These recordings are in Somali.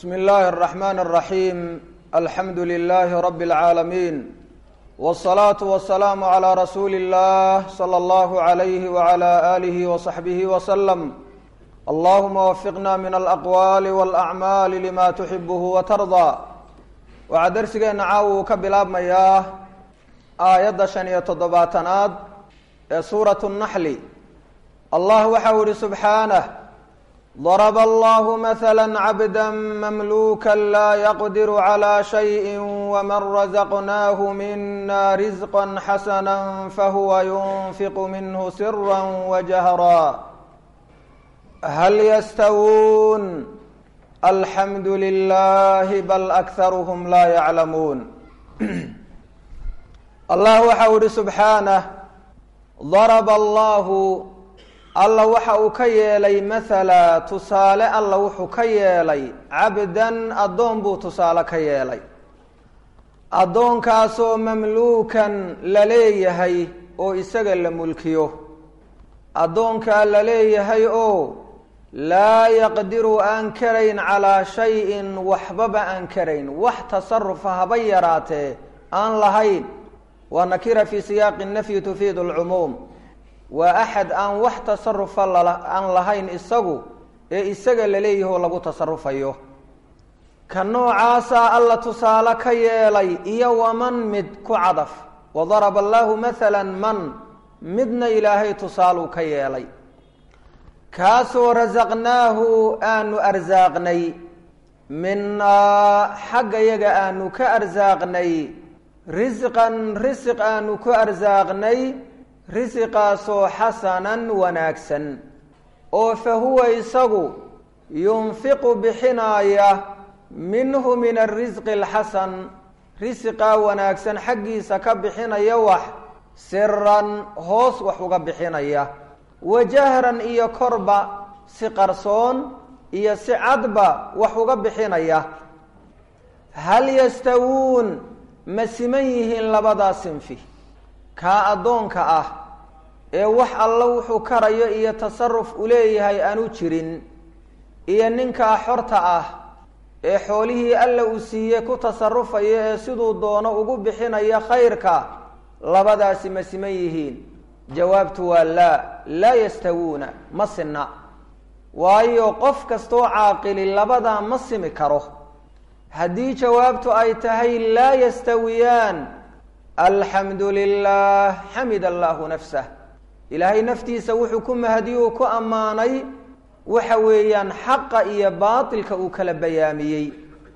bsmi اllahi الرaxman الraxim alxamdu lilahi rabi اlcaalamiin wالsalaaةu waلsalaamu عlى rasuuli اllah slى اllah عalayh wعlى alih وصaxbih wslm allahuma wafiqna min alaqwaali wاlacmaali lima tuxibh watardaa waxaa dersigeena caawa uu ka bilaabmayaa aayadda shan iyo toddobaatanaad ee suuratu الnaxli allah waxau ihi subxaanah darb allah maثlا cabda mamluka laa yaqdir عlى shayءi wman razaqnaah mina rizqa xasana fahuwa yunfiq minhu sirا wjahra hal ystawuun alxamdu lilah bal akharhm laa yaclamuun allah waxau ihi subxaanah darba allahu alla waxa uu ka yeelay mathala tusaale alla wuxuu ka yeelay cabdan addoon buu tusaale ka yeelay addoonkaasoo mamluukan la leeyahay oo isaga la mulkiyo addoonkaa la leeyahay oo laa yaqdiru aan karayn calaa shayin waxbaba aan karayn wax tasarufa haba yaraatee aan lahayn waa nakira fii siyaaqi nafyi tufiidu lcumuum waa axad aan wax tasarufa aan lahayn isagu ee isaga la leeyaho lagu tasarufayo ka noocaasaa alla tusaale ka yeelay iyo waman mid ku cadaf wadaraba allahu mathala man midna ilaahay tusaaluu ka yeelay kaasoo rasaqnaahu aanu arsaaqnay minaa xagga yaga aanu ka arsaaqnay risqan risiq aanu ku arsaaqnay risiqaasoo xasanan wanaagsan oo fa huwa isagu yunfiqu bixinaaya minhu min arisqi alxasan risiqaa wanaagsan xaggiisa ka bixinaya wax siran hoos wax uga bixinaya wajahran iyo korba si qarsoon iyo si cadba wax uga bixinaya hal yastawuun ma siman yihiin labadaa sinfi kaa addoonka ah ee wax alla wuxuu karayo iyo tasaruf u leeyahay aanu jirin iyo ninkaa xorta ah ee xoolihii alla uu siiyey ku tasarufaya ee siduu doono ugu bixinaya khayrka labadaasi ma siman yihiin jawaabtu waa laa laa yastawuuna ma sinna waayo qof kastoo caaqili labadaa ma simi karo haddii jawaabtu ay tahay laa yastawiyaan alxamdu lilah xamid allahu nafsah ilaahay naftiisa wuxuu ku mahadiyuu ku ammaanay waxa weeyaan xaqa iyo baatilka uu kala bayaamiyey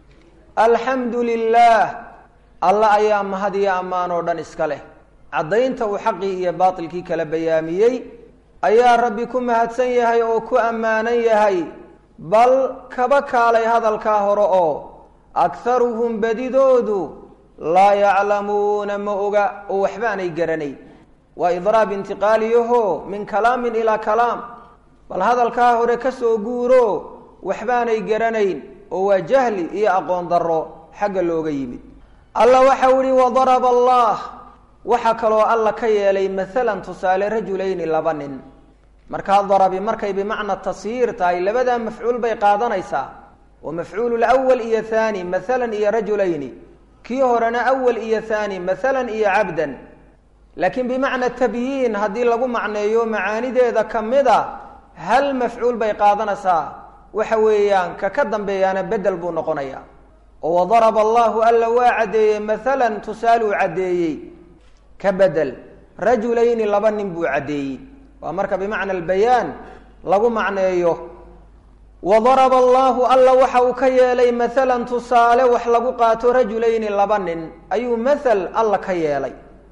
alxamdu lilah alla ayaa mahad iyo ammaan oo dhan iska leh caddaynta uu xaqii iyo baatilkii kala bayaamiyey ayaa rabbi ku mahadsan yahay oo ku ammaanan yahay bal kaba kaalay hadalkaa hore oo akharuhum badidoodu laa yaclamuuna ma oga oo waxbaanay garanay waa idraab intiqaaliyaho min kalaamin ilaa kalaam bal hadalkaa hore ka soo guuro waxbaanay garanayn oo waa jahli iyo aqoon darro xagga looga yimid alla waxau ihi wadaraba allah waxaa kaloo alla ka yeelay maalan tusaale rajulayni laba nin markaa darabi markay bimacna tasyiir tahay labadaa mafcuul bay qaadanaysaa oo mafcuulu lwal iyo haani maalan iyo rajulayni kii horena awal iyo haani maalan iyo cabdan laakiin bimacna tabyiin haddii lagu macneeyo macaanideeda kamid a hal mafcuul bay qaadanaysaa waxa weeyaan ka ka dambeeyaana bedel buu noqonaya oo wadaraba allahu alla waa caddeeyey maalan tusaaluu caddeeyey ka bedel rajulayni laba nin buu caddeeyey waa marka bimacna albayaan lagu macneeyo wadaraba allahu alla waxa uu ka yeelay maalan tusaale wax lagu qaato rajulayni laba nin ayuu mathal alla ka yeelay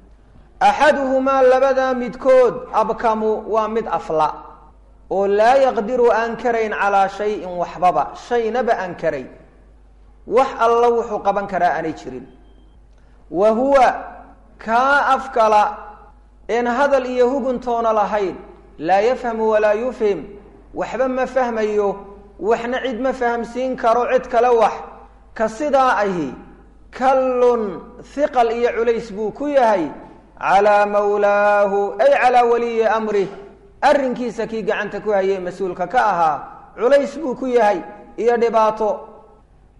axaduhumaa labadaa midkood abkamu waa mid afla oo laa yaqdiru aan karayn calaa shayin waxbaba shaynaba aan karayn wax alla wuxuu qaban karaa aanay jirin wa huwa kaa afkala een hadal iyo huguntoona lahayn laa yafhamu walaa yufhim waxba ma fahmayo waxna cid ma fahamsiin karo cid kale wax ka sidaa ahi kallun hiqal iyo culays buu ku yahay calaa mawlaahu ay calaa waliyi amrih arrinkiisa kii gacanta ku hayay mas-uulka ka ahaa culays buu ku yahay iyo dhibaato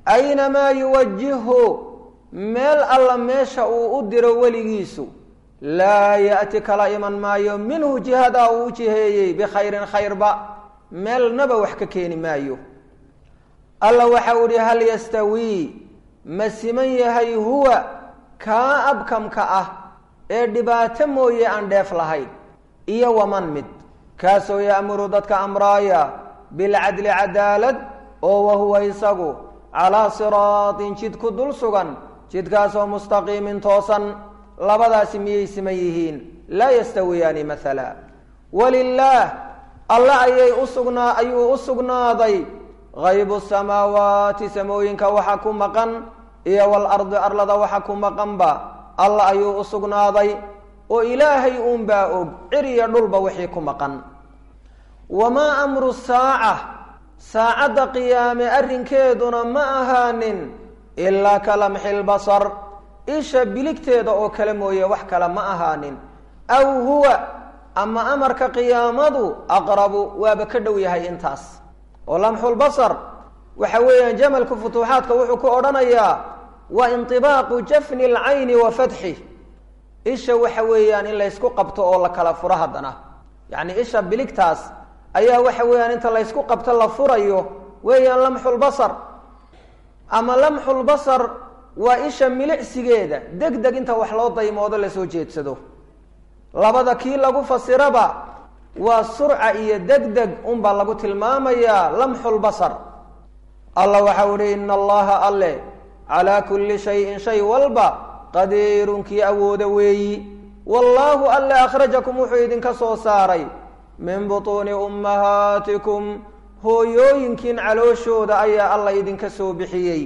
aynamaa yuwajihhu meel alla meesha uu u diro weligiisu laa ya'ti kala iman maayo minhu jihadaa uu u jiheeyey bikhayrin khayrba meelnaba wax ka keeni maayo alla waxa uu ihi hal yastawii ma siman yahay huwa kaa abkamka ah ee dhibaato mooye aan dheef lahayn iyo waman mid kaasoo ya'muru dadka amraaya bilcadli cadaalad oo wahuwa isagu calaa siraatin jid ku dul sugan jidkaasoo mustaqiimin toosan labadaasi miyay siman yihiin laa yastawiyaani maala walilaah alla ayay usugnaa ayuu u sugnaaday haybu samaawaati samooyinka waxa ku maqan iyo walardi arlada waxa ku maqanba alla ayuu u sugnaaday oo ilaahay uunbaa og ciriya dhulba wixii ku maqan wamaa amru saaca saacadda qiyaame arrinkeeduna ma ahaanin ilaa ka lamxi lbasar isha biligteeda oo kale mooye wax kale ma ahaanin aw huwa ama amarka qiyaamadu aqrabu waaba ka dhow yahay intaas oo lamxulbasar waxa weeyaan jamalka futuuxaadka wuxuu ku odhanayaa wa inطibaaqu jafni اlcayni wa fatxi isha waxa weeyaan in laysku qabto oo la kala furo haddana yacni isha biligtaas ayaa waxa weeyaan inta laysku qabto la furayo weeyaan lamxulbasar ama lamxulbasar waa isha milicsigeeda deg deg inta wax loo daymoodo lasoo jeedsado labada kii lagu fasiraba waa surca iyo deg deg unbaa lagu tilmaamayaa lamxulbasar alla waxau ihi ina allaha alle calaa kulli shayin shay walba qadiirun kii awooda weeyi wallaahu alle akhrajakum wuxuu idinka soo saaray min butuuni ummahaatikum hooyooyinkiin calooshooda ayaa alla idinka soo bixiyey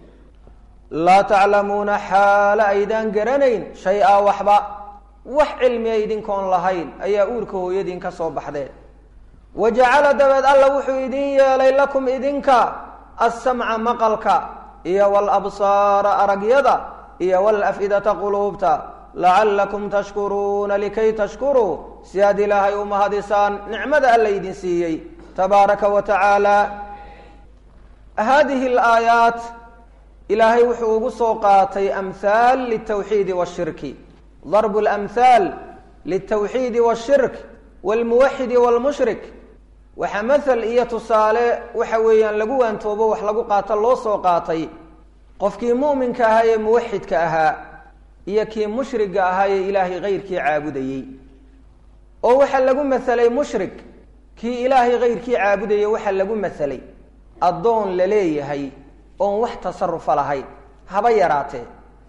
laa taclamuuna xaala aydaan garanayn shay-a waxba wax cilmiya idinkoon lahayn ayaa uurka hooyadiin ka soo baxdeen wa jacala dabeed alla wuxuu idin yeelay lakum idinka assamca maqalka iyo walabsaara aragyada iyo walaf'idata quluubta lacallakum tashkuruuna likay tashkuruu si aad ilaahay u mahadisaan nicmada alla idin siiyey tabaaraka wa tacaala haadihi alaayaat ilaahay wuxuu ugu soo qaatay amhaal litawxiidi washirki darbu lamhaal litawxiidi washirk walmuwaxidi walmushrik waxaa mathal iyo tusaale waxa weeyaan lagu waantoobo wax lagu qaato loo soo qaatay qofkii mu'minka ahaa ee muwaxidka ahaa iyo kii mushriga ahaa ee ilaahay kayrkii caabudayey oo waxaa lagu masalay mushrik kii ilaahay kayrkii caabudayay waxaa lagu masalay addoon la leeyahay oon wax tasarufa lahayn haba yaraatee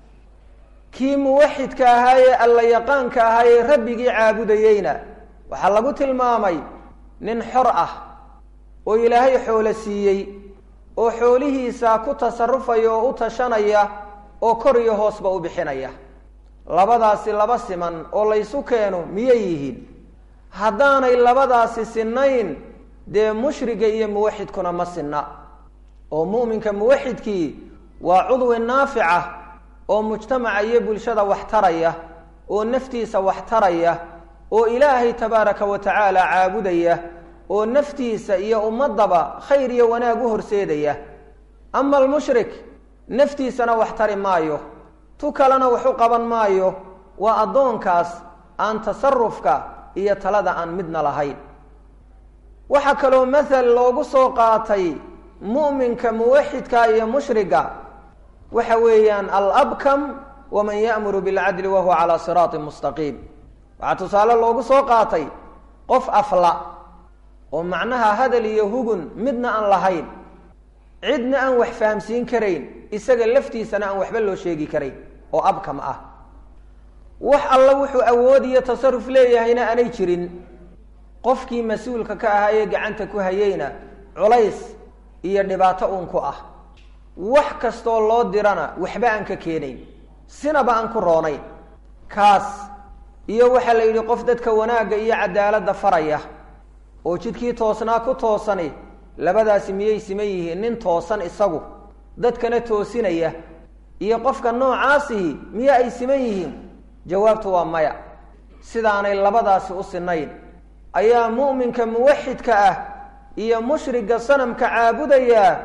kii muwaxidka ahaa ee alla yaqaanka ahaa ee rabbigii caabudayeyna waxaa lagu tilmaamay nin xor ah oo ilaahay xoolo siiyey oo xoolihiisa ku tasarufaya oo u tashanaya oo kor iyo hoosba u bixinaya labadaasi laba siman oo laysu keeno miyay yihiin haddaanay labadaasi sinayn dee mushriga iyo muwaxidkuna ma sinna oo mu'minka muwaxidkii waa cudwi naafica oo mujtamaca iyo bulshada wax taraya oo naftiisa wax taraya oo ilaahay tabaaraka wa tacaala caabudaya oo naftiisa iyo ummadaba khayr iyo wanaag u horseedaya ama almushrik naftiisana wax tari maayo tu kalena wax u qaban maayo waa addoonkaas aan tasarufka iyo talada aan midna lahayn waxaa kaloo mathal loogu soo qaatay mu'minka muwaxidka iyo mushriga waxa weeyaan alabkam waman ya'muru bilcadli wahuwa calaa siraatin mustaqiim waxaa tusaale loogu soo qaatay qof afla oo macnaha hadal iyo hugun midna aan lahayn cidna aan wax fahamsiin karayn isaga laftiisana aan waxba loo sheegi karayn oo abkam ah wax alla wuxuu awoodiyo tasaruf leeyahayna aanay jirin qofkii mas-uulka ka ahaa ee gacanta ku hayeyna culays iyo dhibaato uun ku ah wax kastoo loo dirana waxba aan ka keenayn sinaba aan ku roonayn kaas iyo waxaa la yidhi qof dadka wanaagga iyo cadaaladda faraya oo jidkii toosnaa ku toosani labadaasi miyay siman yihiin nin toosan isagu dadkana toosinaya iyo qofka noocaasihi miya ay siman yihiin jawaabtu waa maya sidaanay labadaasi u sinayn ayaa mu'minka muwaxidka ah iyo mushriga sanamka caabudaya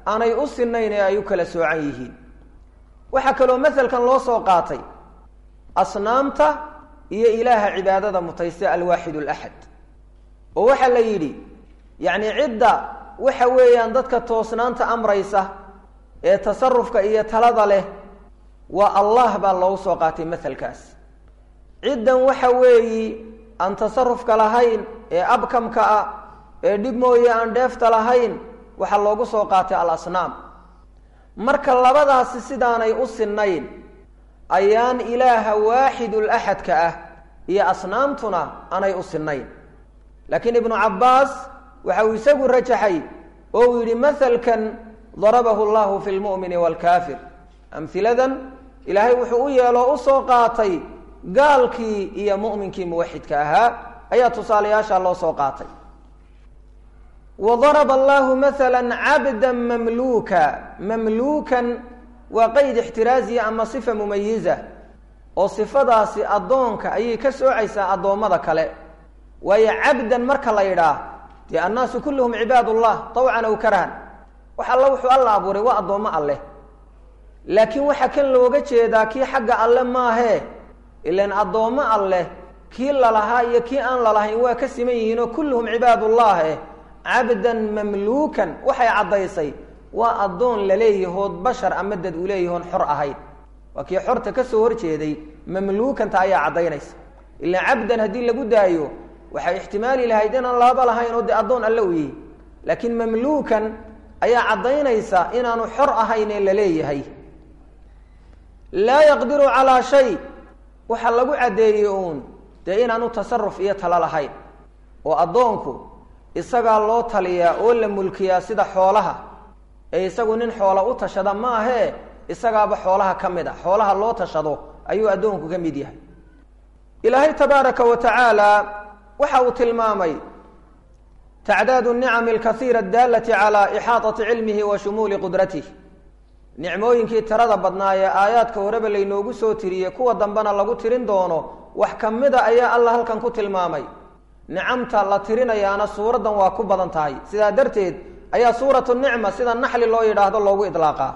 aanay u sinayn ee ay u kala soocan yihiin waxaa kaloo maselkan loo soo qaatay asnaamta iyo ilaaha cibaadada mutaysta alwaaxid alaxad oo waxaa la yidhi yacni cidda waxa weeyaan dadka toosnaanta amraysa ee tasarufka iyo talada leh waa allah baa loogu soo qaatay maselkaas ciddan waxa weeyi aan tasarufka lahayn ee abkamka ah ee dhib mooye aan dheefta lahayn waxaa loogu soo qaatay alasnaam marka labadaasi sidaanay u sinayn ayaan ilaaha waaxidul axadka ah iyo asnaamtuna aanay u sinayn laakiin ibnu cabbaas waxa uu isagu rajaxay oo uu yidhi mahalkan darabahu llahu fi lmu'mini waalkaafir amhiladan ilaahay wuxuu u yeeloo usoo qaatay gaalkii iyo mu'minkii muwaxidka ahaa ayaa tusaalayaasha loo soo qaatay wa daraba allahu maala cabda mamluuka mamluukan waa qeyd ixtiraaziya ama sifa mumayiza oo sifadaasi addoonka ayay ka soocaysaa addoommada kale waayo cabdan marka la yidhaah dee annaasu kulluhum cibaad ullah tawcan aw karhan wax alla wuxuu alla abuuray waa addoommo alleh laakiin waxaa kan looga jeedaa kii xagga alle maahee ilan addoommo alleh kii lalahaa iyo kii aan lalahayn waa ka siman yihiinoo kulluhum cibaadullah eh cabdan mamluukan waxay caddaysay waa addoon laleeyahood bashar ama dad uu leeyahoon xor ahayn waa kii xorta ka soo horjeeday mamluukanta ayaa caddaynaysa ilaa cabdan haddii lagu daayo waxay ixtimaali lahayd inaan laaba lahayn oo dee addoon alle u yihi laakiin mamluukan ayaa caddaynaysa inaanu xor ahayn ee laleeyahay laa yaqdiru calaa shay waxaa lagu caddeeyey uun dee inaanu tasaruf iyo talo lahayn oo addoonku isagaa loo taliyaa oo la mulkiyaa sida xoolaha ee isagu nin xoola u tashada ma ahee isagaaba xoolaha ka mid a xoolaha loo tashado ayuu addoonku ka mid yahay ilaahay tabaaraka wa tacaala waxa uu tilmaamay tacdaadu nicami alkaiira adaalati calaa ixaatati cilmihi wa shumuuli qudratih nicmooyinkii tirada badnaa ee aayaadka horeba laynoogu soo tiriyey kuwa dambena lagu tirin doono wax ka mida ayaa alla halkan ku tilmaamay nicamta la tirinayaana suuraddan waa ku badan tahay sidaa darteed ayaa suuratu nicma sida naxli loo yidhaahdo loogu idlaaqaa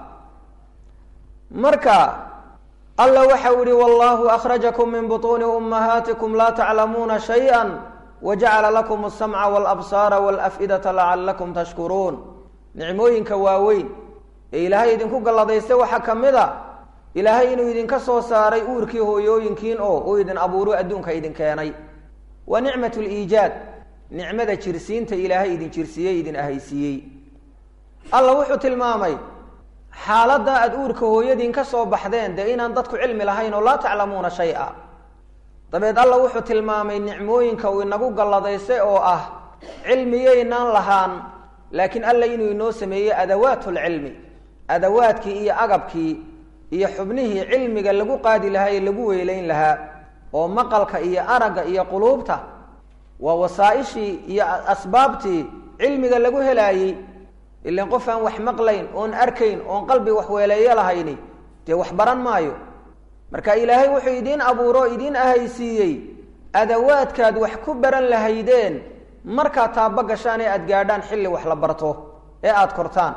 marka alla waxau yihi wallahu akhrajakum min butuuni ummahaatikum laa taclamuuna shayئa wajacala lakum asamca walabsaara walaf'idata lacalakum tashkuruun nicmooyinka waaweyn ee ilaahay idinku galladaysta waxaa ka mid a ilaahay inuu idinka soo saaray uurkii hooyooyinkiin oo uu idin abuuro adduunka idin keenay waa nicmat liijaad nicmada jirsiinta ilaahay idin jirsiiyey idin ahaysiiyey alla wuxuu tilmaamay xaaladda aada uurka hooyadiin ka soo baxdeen dee inaan dadku cilmi lahayn oo laa taclamuuna shay-a dabeed alla wuxuu tilmaamay nicmooyinka uu inagu galladaystay oo ah cilmiyaynaan lahaan laakiin alla inuu inoo sameeyey adawaat lcilmi adawaadkii iyo agabkii iyo xubnihii cilmiga lagu qaadi lahaa ee lagu weylayn lahaa oo maqalka iyo aragga iyo quluubta waa wasaa-ishii iyo asbaabtii cilmiga lagu helaayey ilan qof aan wax maqlayn oon arkayn oon qalbi wax weeleeyo lahayni dee wax baran maayo marka ilaahay wuxuu idiin abuuro idiin ahaysiiyey adawaadkaad wax ku baran lahaydeen markaad taaba gashaan ee aada gaadhaan xilli wax la barto ee aada kortaan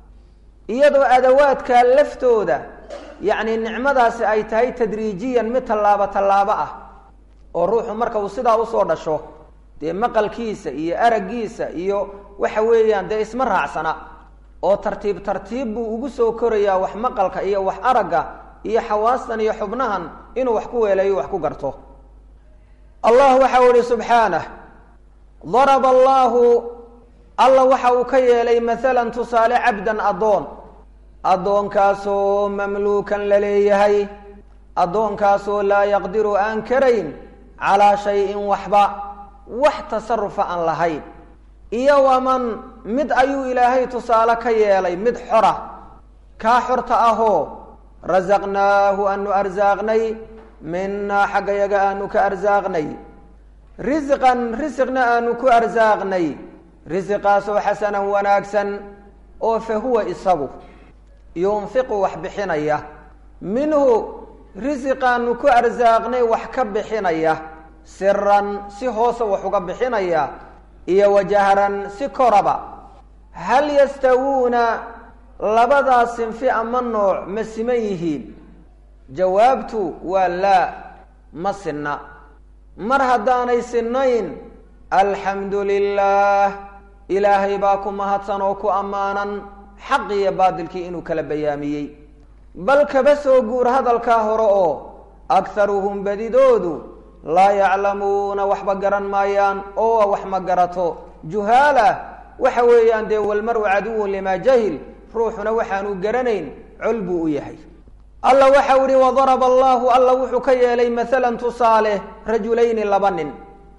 iyadoo adawaadkaa laftooda yacni nicmadaasi ay tahay tadriijiyan mid tallaabo tallaabo ah oo ruuxu marka uu sidaa usoo dhasho dee maqalkiisa iyo araggiisa iyo waxa weeyaan dee isma raacsana oo tartiib tartiib buu ugu soo korayaa wax maqalka iyo wax aragga iyo xawaastan iyo xubnahan inuu wax ku weelayo wax ku garto allah waxa u ihi subxaanah daraba allaahu alla waxa uu ka yeelay maalan tusaale cabdan addoon addoonkaasoo mamluukan la leeyahay addoonkaasoo laa yaqdiru aan karayn calaa shayin waxba wax tasarufa aan lahayn iyo waman mid ayuu ilaahay tusaale ka yeelay mid xora kaa xorta ahoo rasaqnaahu aanu arsaaqnay minaa xagga yaga aanu ka arsaaqnay risqan risqna aanu ku arsaaqnay risiqaasoo xasanan wanaagsan oo fa huwa isagu yunfiqu wax bixinaya minhu risiqaanu ku arsaaqnay wax ka bixinaya siran si hoose wax uga bixinaya iyo wajahran si koraba hal yastawuuna labadaa sinfi ama nooc ma siman yihiin jawaabtu waa laa ma sinna mar haddaanay sinnayn alxamdu lilaah ilaahay baa ku mahadsan oo ku ammaanan xaq iyo baadilkii inuu kala bayaamiyey bal kaba soo guur hadalkaa hore oo akharuhum badidoodu laa yaclamuuna waxba garan maayaan oo wax ma garato juhaala waxa weeyaan dee walmaru caduwun limaa jahil ruuxuna waxaanu garanayn col buu u yahay alla waxau ihi wadaraba allahu alla wuxuu ka yeelay maalan tusaale rajulayni laba nin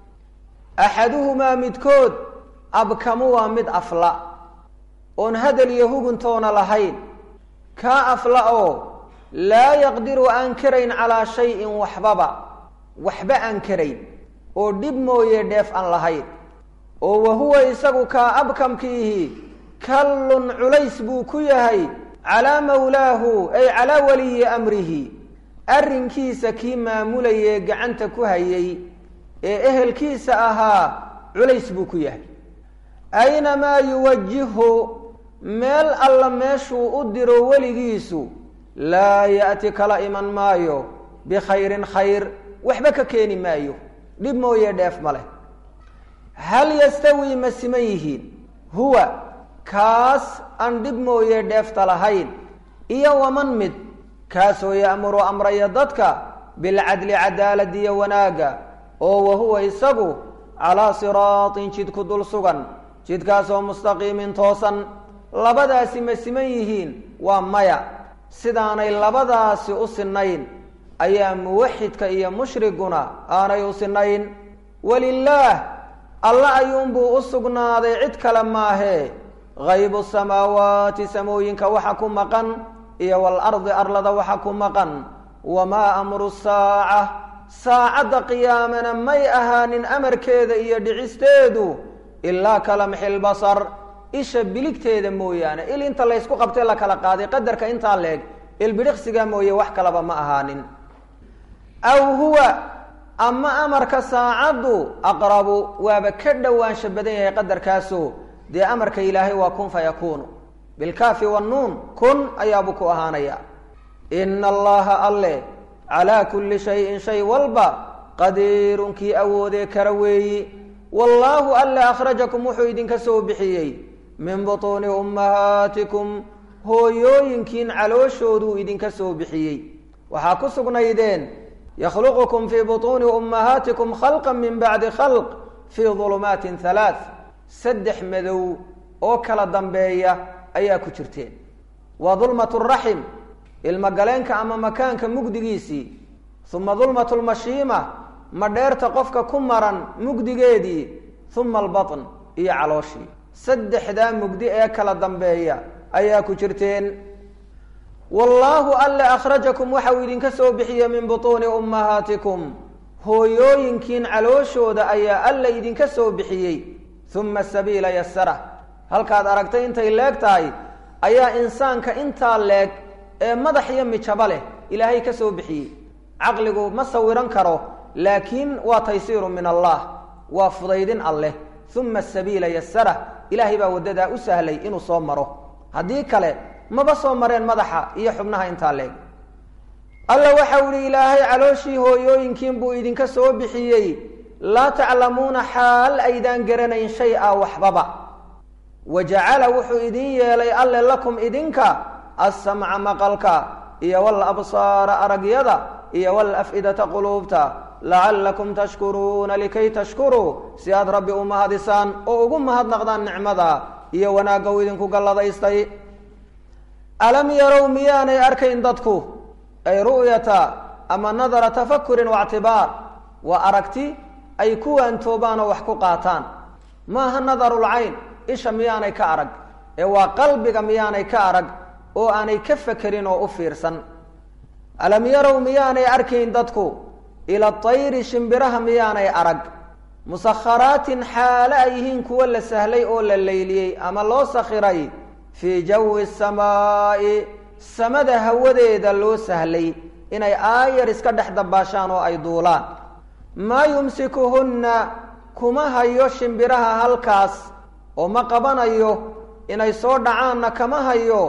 axaduhumaa midkood abkamu waa mid afla oon hadal iyo huguntoona lahayn kaa afla oo laa yaqdiru aan karayn calaa shayin waxbaba waxba aan karayn oo dhib mooye dheef aan lahayn oo wahuwa isagu kaa abkamkiihi kallun culays buu ku yahay calaa mawlaahu ay calaa waliyi amrihi arrinkiisa kii maamulayee gacanta ku hayay ee ehelkiisa ahaa culays buu ku yahay aynamaa yuwajihhu meel alla meeshuu u diro weligiisu laa ya'ti kala iman maayo bikhayrin khayr waxba ka keeni maayo dhib mooye dheef ma leh hal yastawi ma siman yihiin huwa kaas aan dhib mooye dheefta lahayn iyo waman mid kaasoo ya'muru amraya dadka bilcadli cadaalad iyo wanaagga oo wahuwa isagu calaa siraatin jid ku dul sugan jidkaasoo mustaqiimin toosan labadaasi ma siman yihiin waa maya sidaanay labadaasi u sinayn ayaa muwaxidka iyo mushriguna aanay u sinayn walilaah alla ayuunbuu u sugnaaday cid kale maahee haybu samaawaati samooyinka waxa ku maqan iyo walardi arlada waxa ku maqan wamaa amru saaca saacadda qiyaamana may ahaanin amarkeeda iyo dhicisteedu ilaa kalamxil basar isha biligteeda mooyaane il inta laysku qabtay la kala qaaday qadarka intaa leeg ilbidhiqsiga mooye wax kalaba ma ahaanin aw huwa ama amarka saacaddu aqrabu waaba ka dhowaansha badan yahay qadarkaaso dee amarka ilaahay waa kun fayakuunu bilkaafi wannuun kun ayaabuu ku ahaanaya ina allaha alle calaa kulli shayin shay walba qadiirun kii awoodee kara weeyi wallaahu alle akhrajakum wuxuu idinka soo bixiyey min butuuni ummahaatikum hooyooyinkiin calooshooduu idinka soo bixiyey waxaa ku sugnaydeen yakhluqukum fii butuuni ummahaatikum khalqan min bacdi khalq fii dulumaatin halaath saddex madow oo kala dambeeya ayaa ku jirteen waa dulmat raxim ilmogaleenka ama makaanka mugdigiisii uma dulmat lmashiima madheerta qofka ku maran mugdigeedii uma albatn iyo calooshii saddexdaa mugdi ee kala dambeeya ayaa ku jirteen wallaahu alle akhrajakum waxa uu idinka soo bixiyey min butuuni ummahaatikum hooyooyinkiin calooshooda ayaa alla idinka soo bixiyey uma sabiila yasara halkaad aragtay intay leeg tahay ayaa insaanka intaa leeg ee madax iyo mijaba leh ilaahay ka soo bixiyey caqligu ma sawiran karo laakiin waa taysiiru min allah waa fudaydin alleh uma sabiila yasara ilaahay baa waddadaa u sahlay inuu soo maro haddii kale maba soo mareen madaxa iyo xubnaha intaa leeg alla waxau ihi ilaahay calooshii hooyooyinkiin buu idinka soo bixiyey laa taclamuuna xaal aydaan garanayn shay a waxbaba wa jacala wuxuu idin yeelay alle lakum idinka assamca maqalka iyo walabsaara aragyada iyo walaf'idata quluubta lacallakum tashkuruuna likay tashkuruu si aad rabbi u mahadisaan oo ugu mahadnaqdaan nicmada iyo wanaagga uu idinku galladaystay alam yarow miyaanay arkayn dadku ay ru'yata ama nadara tafakurin waictibaar waa aragti ay ku waantoobaan oo wax ku qaataan maaha nadarulcayn isha miyaanay ka arag ee waa qalbiga miyaanay ka arag oo aanay ka fekerin oo u fiirsan alam yarow miyaanay arkayn dadku ila tayri shimbiraha miyaanay arag musakharaatin xaale ay yihiin kuwo la sahlay oo la layliyey ama loo sakhiray fii jawi samaa'i samada hawadeeda loo sahlay inay aayar iska dhex dabaashaan oo ay duulaan maa yumsikuhunna kuma hayo shimbiraha halkaas oo ma qabanayo inay soo dhacaanna kama hayo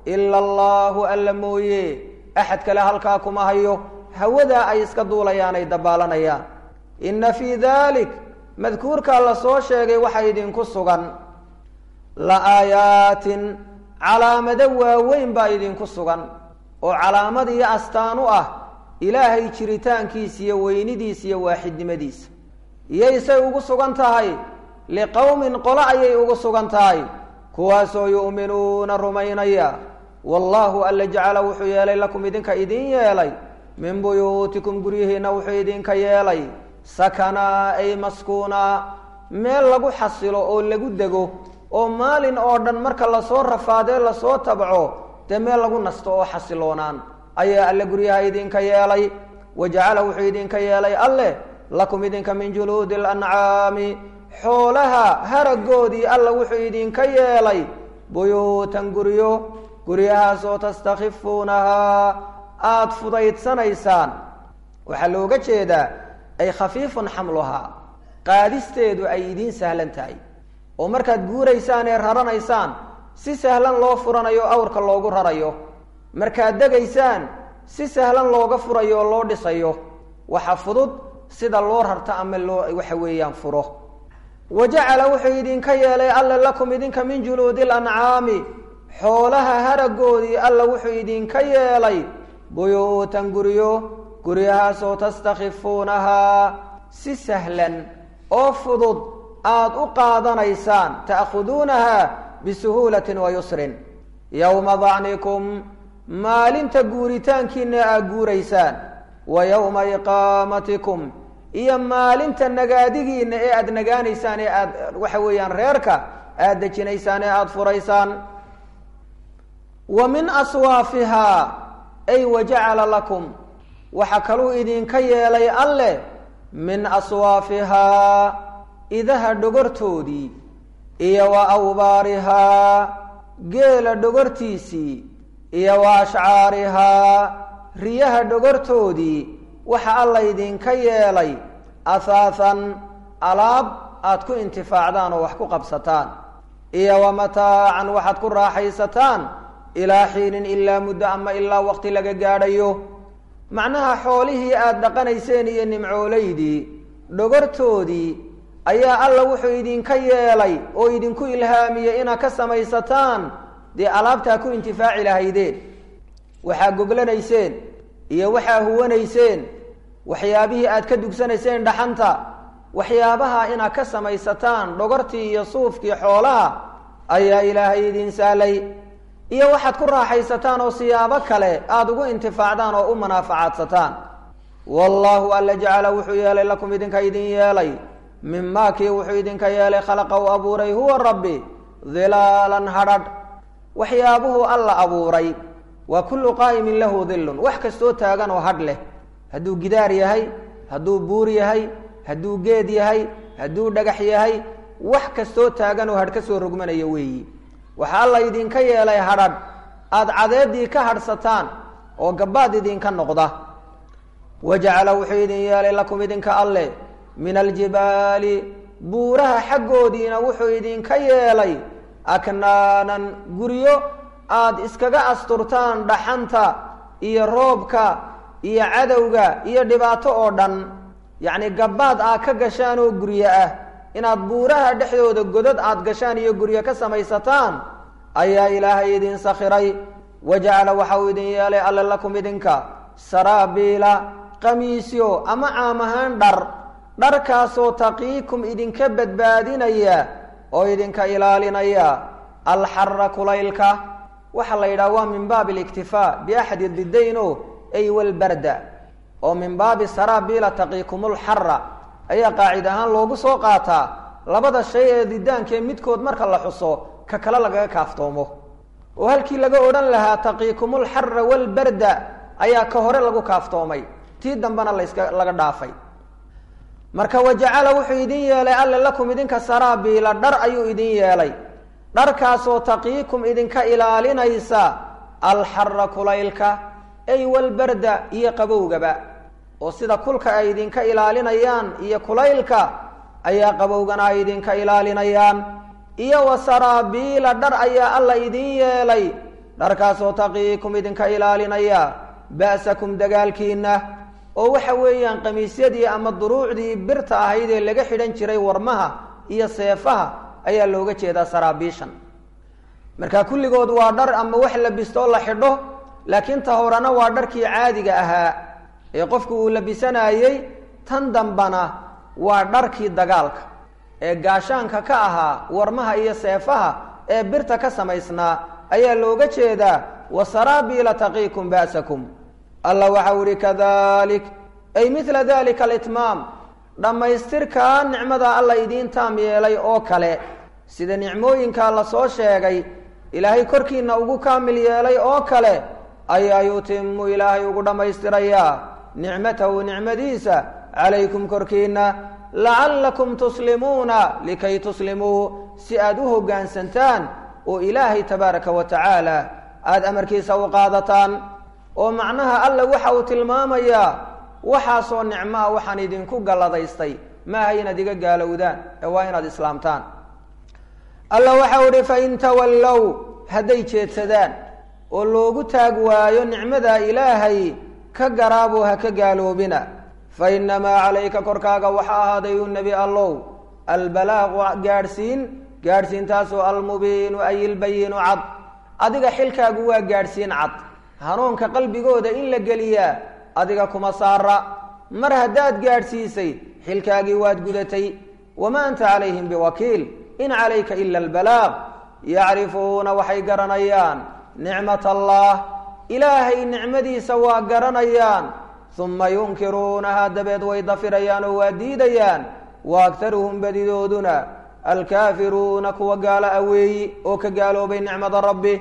ila allaahu alla mooye axad kale halkaa kuma hayo hawadaa ay iska duulayaan ay dabaalanayaan inna fii dalik madkuurkaa la soo sheegay waxa idinku sugan la aayaatin calaamado waaweyn baa idinku sugan oo calaamad iyo astaan u ah ilaahay jiritaankiisa iyo weynidiisa iyo waaxidnimadiisa iyaysay ugu sugan tahay liqowmin qolo ayay ugu sugan tahay kuwaasoo yu'minuuna rumaynaya wallaahu alla jacala wuxuu yeelay lakum idinka idin yeelay min buyuutikum guryihiinna wuxuu idinka yeelay sakanaa ay maskuunaa meel lagu xasilo oo lagu dego oo maalin oo dhan marka lasoo rafaadee lasoo tabco dee meel lagu nasto oo xasiloonaan ayaa alle guryaha idinka yeelay wa jacala wuxuu idinka yeelay alleh lakum idinka min juluudi alancaami xoolaha haragoodii alla wuxuu idinka yeelay buyuutan guryo guryahaasoo tastakhifuunahaa aada fudaydsanaysaan waxaa looga jeedaa ay khafiifun xamluhaa qaadisteedu ay idiin sahlan tahay oo markaad guuraysaan ee raranaysaan si sahlan loo furanayo awrka loogu rarayo markaad degaysaan si sahlan looga furayo oo loo dhisayo waxa fudud sida loo rarto ama loo waxa weeyaan furo wa jacala wuxuu idinka yeelay alla lakum idinka min juluudi alancaami xoolaha haragoodii alla wuxuu idinka yeelay buyuutan guryo guryahaasoo tastakhifuunahaa si sahlan oo fudud aada u qaadanaysaan ta'khuduunaha bisuhuulatin wa yusrin yowma dacnikum maalinta guuritaankiina aad guuraysaan wa yowma iqaamatikum iyo maalinta nagaadigiina ee aada nagaanaysaan ee aad waxa weeyaan reerka aada dejinaysaan ee aada furaysaan wa min aswaafihaa ay wa jacala lakum waxaa kaluu idinka yeelay alleh min aswaafihaa idaha dhogortoodii iyo wa awbaarihaa geela dhogortiisii iyo wa ashcaarihaa riyaha dhogortoodii waxa alla idinka yeelay ahaathan alaab aad ku intifaacdaan oo wax ku qabsataan iyo wa mataacan waxaad ku raaxaysataan ilaa xiinin ilaa muddo ama ilaa waqti laga gaadhayo macnaha xoolihii aada dhaqanayseen iyo nimcoolaydii dhogortoodii ayaa alla wuxuu idinka yeelay oo idinku ilhaamiyey inaad ka samaysataan dee alaabtaa ku intifaaci lahaydeen waxaa goglanayseen iyo waxaa huwanayseen waxyaabihii aad ka dugsanayseen dhaxanta waxyaabaha inaad ka samaysataan dhogortii iyo suufkii xoolaha ayaa ilaahay idin sahlay iyo waxaad ku raaxaysataan oo siyaabo kale aada ugu intifaacdaan oo u manaafacaadsataan wallaahu alla jacala wuxuu yeelay lakum idinka idin yeelay mimaa kii wuxuu idinka yeelay khalaqa u abuuray huwa rabbi dilaalan hadhadh waxyaabuhu alla abuuray waa kullu qaa'imin lahu dilun wax kastoo taagan oo hadh leh hadduu gidaar yahay hadduu buur yahay hadduu geed yahay hadduu dhagax yahay wax kastoo taagan oo hadh ka soo rogmanaya weeyi waxaa alla idinka yeelay hadhadh aada cadeedii ka hadhsataan oo gabbaad idinka noqda wa jacala wuxuu idin yeelay lakum idinka alleh min aljibaali buuraha xaggoodiina wuxuu idinka yeelay aknaanan guryo aada iskaga asturtaan dhaxanta iyo roobka iyo cadowga iyo dhibaato oo dhan yacni gabbaad aad ka gashaan oo guryo ah inaad buuraha dhexdooda godad aada gashaan iyo guryo ka samaysataan ayaa ilaahay idin sakhiray wa jacala waxa uu idin yeelay alle lakum idinka saraabiila qamiisyo ama caam ahaan dhar dharkaasoo taqiikum idinka badbaadinaya oo idinka ilaalinaya alxara kulaylka waxaa la yidhaha waa min baabi aliktifaa biaxadi didayn o ay walbarda oo min baabi saraabiila taqiikumulxara ayaa qaacid ahaan loogu soo qaataa labada shay ee didaankee midkood marka la xuso ka kale lagaga kaaftoomo oo halkii laga odhan lahaa taqiikumulxara walbarda ayaa ka hore lagu kaaftoomay tii dambena laska laga dhaafay marka wajacala wuxuu idin yeelay alle lakum idinka saraabiila dhar ayuu idin yeelay dharkaasoo taqiikum idinka ilaalinaysa alxara kulaylka ay walbarda iyo qabowgaba oo sida kulka ay idinka ilaalinayaan iyo kulaylka ayaa qabowgana ay idinka ilaalinayaan iyo wa saraabiila dhar ayaa alla idin yeelay dharkaasoo taqiikum idinka ilaalinaya ba'sakum dagaalkiinna oo waxa weeyaan qamiisyadii ama duruucdii birta ahayd ee laga xidhan jiray warmaha iyo seefaha ayaa looga jeedaa saraabiishan marka kulligood waa dhar ama wax labistoo la xidho laakiin ta horena waa dharkii caadiga ahaa ee qofku uu labisanayey tan dambana waa dharkii dagaalka ee gaashaanka ka ahaa warmaha iyo seefaha ee birta ka samaysnaa ayaa looga jeedaa wasaraabiila taqiikum ba'sakum allah waxau ihi kadalik ay mila dalika alitmaam dhammaystirkaa nicmada alla idiin taam yeelay oo kale sida nicmooyinkaa lasoo sheegay ilaahay korkiina ugu kaamil yeelay oo kale ayaa yutimu ilaahay ugu dhammaystirayaa nicmatahu nicmadiisa calaykum korkiina lacallakum tuslimuuna likay tuslimuu si aada u hoggaansantaan oo ilaahay tabaaraka wa tacaala aada amarkiisa u qaadataan oo macnaha alla waxa uu tilmaamayaa waxaasoo nicmo ah waxaan idinku galladaystay maaha inaad iga gaalowdaan ee waa inaad islaamtaan alla waxau ihi fain tawallow hadday jeedsadaan oo loogu taag waayo nicmada ilaahay ka garaaboo ha ka gaaloobina fa innamaa calayka korkaaga waxa ahaaday u nebi allow albalaaqu gaadhsiin gaadhsiintaasoo almubiinu ay ilbayinu cad adiga xilkaagu waa gaadhsiin cad hanuunka qalbigooda in la geliyaa adiga kuma saara mar haddaad gaadhsiisay xilkaagii waad gudatay wamaa anta calayhim biwakiil in calayka ila albalaaq yacrifuuna waxay garanayaan nicmat allah ilaahay nicmadiisa waa garanayaan uma yunkiruunaha dabeed way dafirayaan oo waa diidayaan wa aktaruhum badidooduna alkaafiruuna kuwa gaalo aweeyi oo ka gaaloobay nicmada rabbi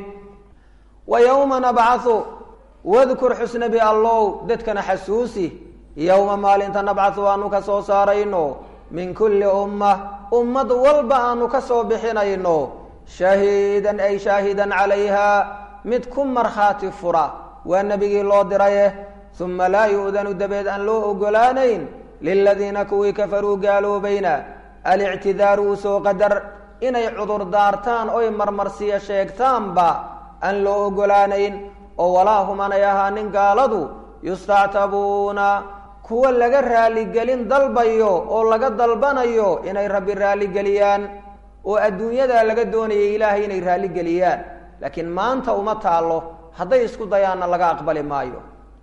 wa yowma nabcathu wadkur xusnabi allow dadkana xasuusi yowma maalinta nabcathu aanu ka soo saarayno min kulli umma ummad walba aanu ka soo bixinayno shahiidan ay shaahidan calayha mid ku markhaati fura waa nebigii loo diraye uma laa yu'danu dabeed aan loo ogolaanayn liladiina kuwii kafaruu gaaloobayna alictidaaru usoo qadar inay cudur daartaan oy marmarsiya sheegtaanba aan loo ogolaanayn oo walaa humanay ahaanin gaaladu yustactabuuna kuwa laga raaligelin dalbayo oo laga dalbanayo inay rabbi raaligeliyaan oo adduunyadaa laga doonayay ilaahay inay raaligeliyaan laakiin maanta uma taallo hadday isku dayaanna laga aqbali maayo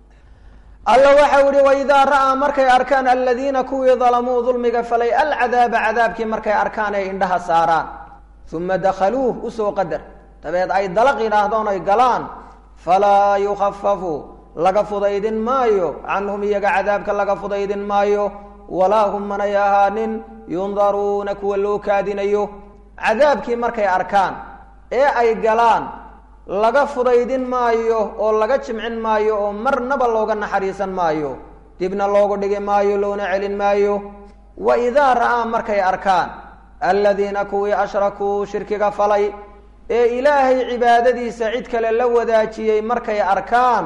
alla waxau ihi waidaa ra'aa markay arkaan aladiina kuwii dalamuu dulmiga falay alcadaaba cadaabkii markay arkaan ay indhaha saaraan uma dakhaluuh usoo qadar dabeed ay dalaq yidhaahdoon ay galaan falaa yukhafafu laga fudaydin maayo canhum iyaga cadaabka laga fudaydin maayo walaa hum manay ahaanin yundaruuna kuwa loo kaadinayo cadaabkii markay arkaan ee ay galaan laga fudaydin maayo oo laga jimcin maayo oo marnaba looga naxariisan maayo dibna loogu dhigi maayo loona celin maayo wa idaa ra'aa markay arkaan aladiina kuwii ashrakuu shirkiga falay ee ilaahay cibaadadiisa cid kale la wadaajiyey markay arkaan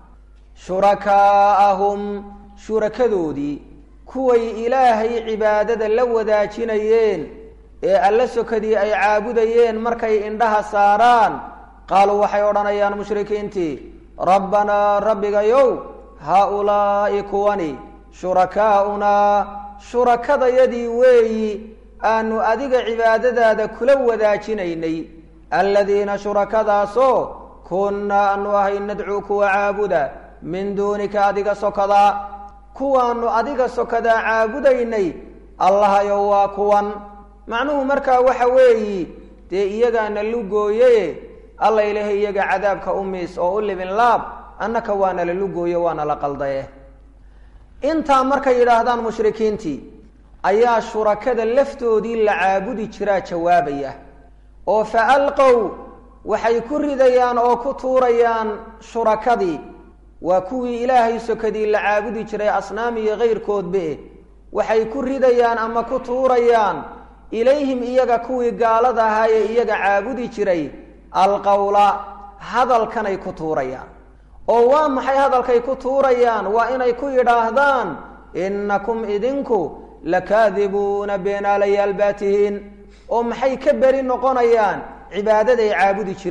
shurakaa'ahum shurakadoodii kuway ilaahay cibaadada la wadaajinayeen ee alla sokadii ay caabudayeen markay indhaha saaraan qaaluu waxay odhanayaan mushrikiintii rabbanaa rabbigayow haa-ulaa'i kuwani shurakaa'unaa shurakadayadii weeyi aanu adiga cibaadadaada kula wadaajinaynay aladiina shurakadaasoo kunnaa aanu ahay nadcuu kuwa caabuda min duunika adiga sokadaa kuwaanu adiga sokadaa caabudaynay allahayow waa kuwan macnuhu markaa waxa weeyi dee iyagaana lugooye alla ilaha iyaga cadaabka umiis oo u libin laab annaka waana la lugooye waana la qaldaye intaa markay yidhaahdaan mushrikiintii ayaa shurakada laftoodii la caabudi jiraa jawaabaya oo fa alqow waxay ku ridayaan oo ku tuurayaan shurakadii waa kuwii ilaahay sokadii la caabudi jiray asnaam iyo kayrkoodbe waxay ku ridayaan ama ku tuurayaan ilayhim iyaga kuwii gaalada ahaa ee iyaga caabudi jiray alqowla hadalkanay ku tuurayaan oo waa maxay hadalkay ku tuurayaan waa inay ku yidhaahdaan innakum idinku lakaadibuuna beenaalayaal baa tihiin oo maxay ka beri noqonayaan cibaadaday caabudi jireen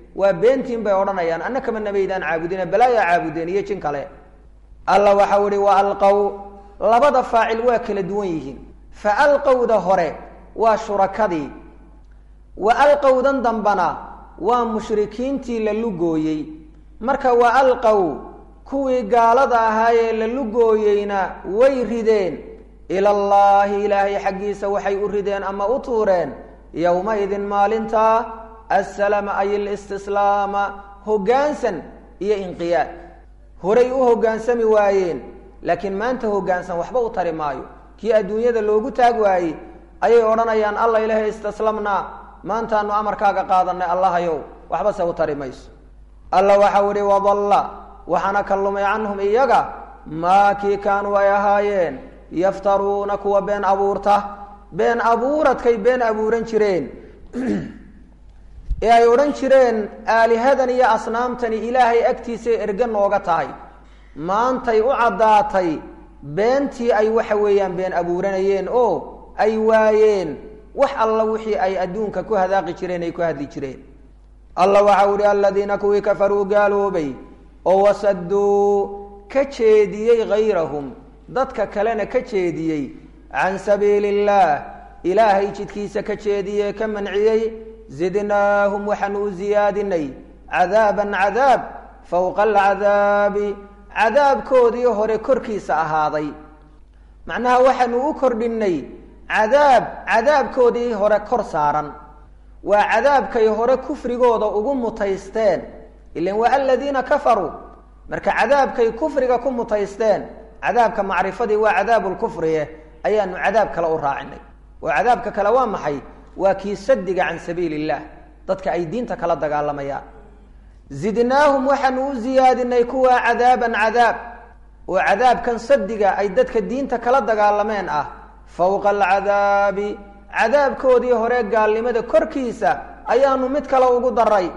waa beentiin bay odhanayaan anna kama nabaydaan caabudine balaayaa caabudeen iyo jin kale alla waxau ihi wa alqow labada faacil waa kala duwan yihiin fa alqowda hore waa shurakadii wa alqowdan dambana waa mushrikiintii la lugooyey marka wa alqow kuwii gaalada ahaayee la lugooyeyna way rideen ilallaahi ilaahay xaggiisa waxay u rideen ama u tuureen yowmaidin maalintaa assalama ay listislaama hoggaansan iyo inqiyaad horay u hoggaansami waayeen laakiin maanta hoggaansan waxba u tari maayo kii adduunyada loogu taag waayey ayay odhanayaan alla ilaahay istaslamnaa maantaanu amarkaaga qaadanay allahayow waxba se u tari mayso alla waxau ihi wadalla waxaana ka lumay canhum iyaga maa kii kaanuu ay ahaayeen yaftaruuna kuwa been abuurta been abuuradkay been abuuran jireen ee ay odhan jireen aalihadan iyo asnaamtani ilaahay agtiisay erge nooga tahay maantay u caddaatay beentii ay waxa weeyaan been abuuranayeen oo ay waayeen wax alla wixii ay adduunka ku hadaaqi jireen ay ku hadli jireen alla waxau ihi aladiina kuwii kafaruu gaaloobay oo wasaduu ka jeediyey hayrahum dadka kalena ka jeediyey can sabiili illaah ilaahay jidkiisa ka jeediyee ka manciyey zidnaahum waxaanu u ziyaadinay cadaaban cadaab fowqa alcadaabi cadaabkoodii hore korkiisa ahaaday macnaha waxaanu u kordhinay cadaab cadaabkoodii hore kor saaran waa cadaabkay hore kufrigooda ugu mutaysteen ilan waa aladiina kafaruu marka cadaabkay kufriga ku mutaysteen cadaabka macrifadii waa cadaabu lkufrie ayaanu cadaab kale u raacinay oo cadaabka kale waa maxay waa kii sadiga can sabiili illah dadka ay diinta kala dagaalamayaan zidnaahum waxaanu u ziyaadinay kuwa cadaaban cadaab oo cadaabkan sadiga ay dadka diinta kala dagaalameen ah fowqa alcadaabi cadaabkoodii hore gaalnimada korkiisa ayaanu mid kale ugu daray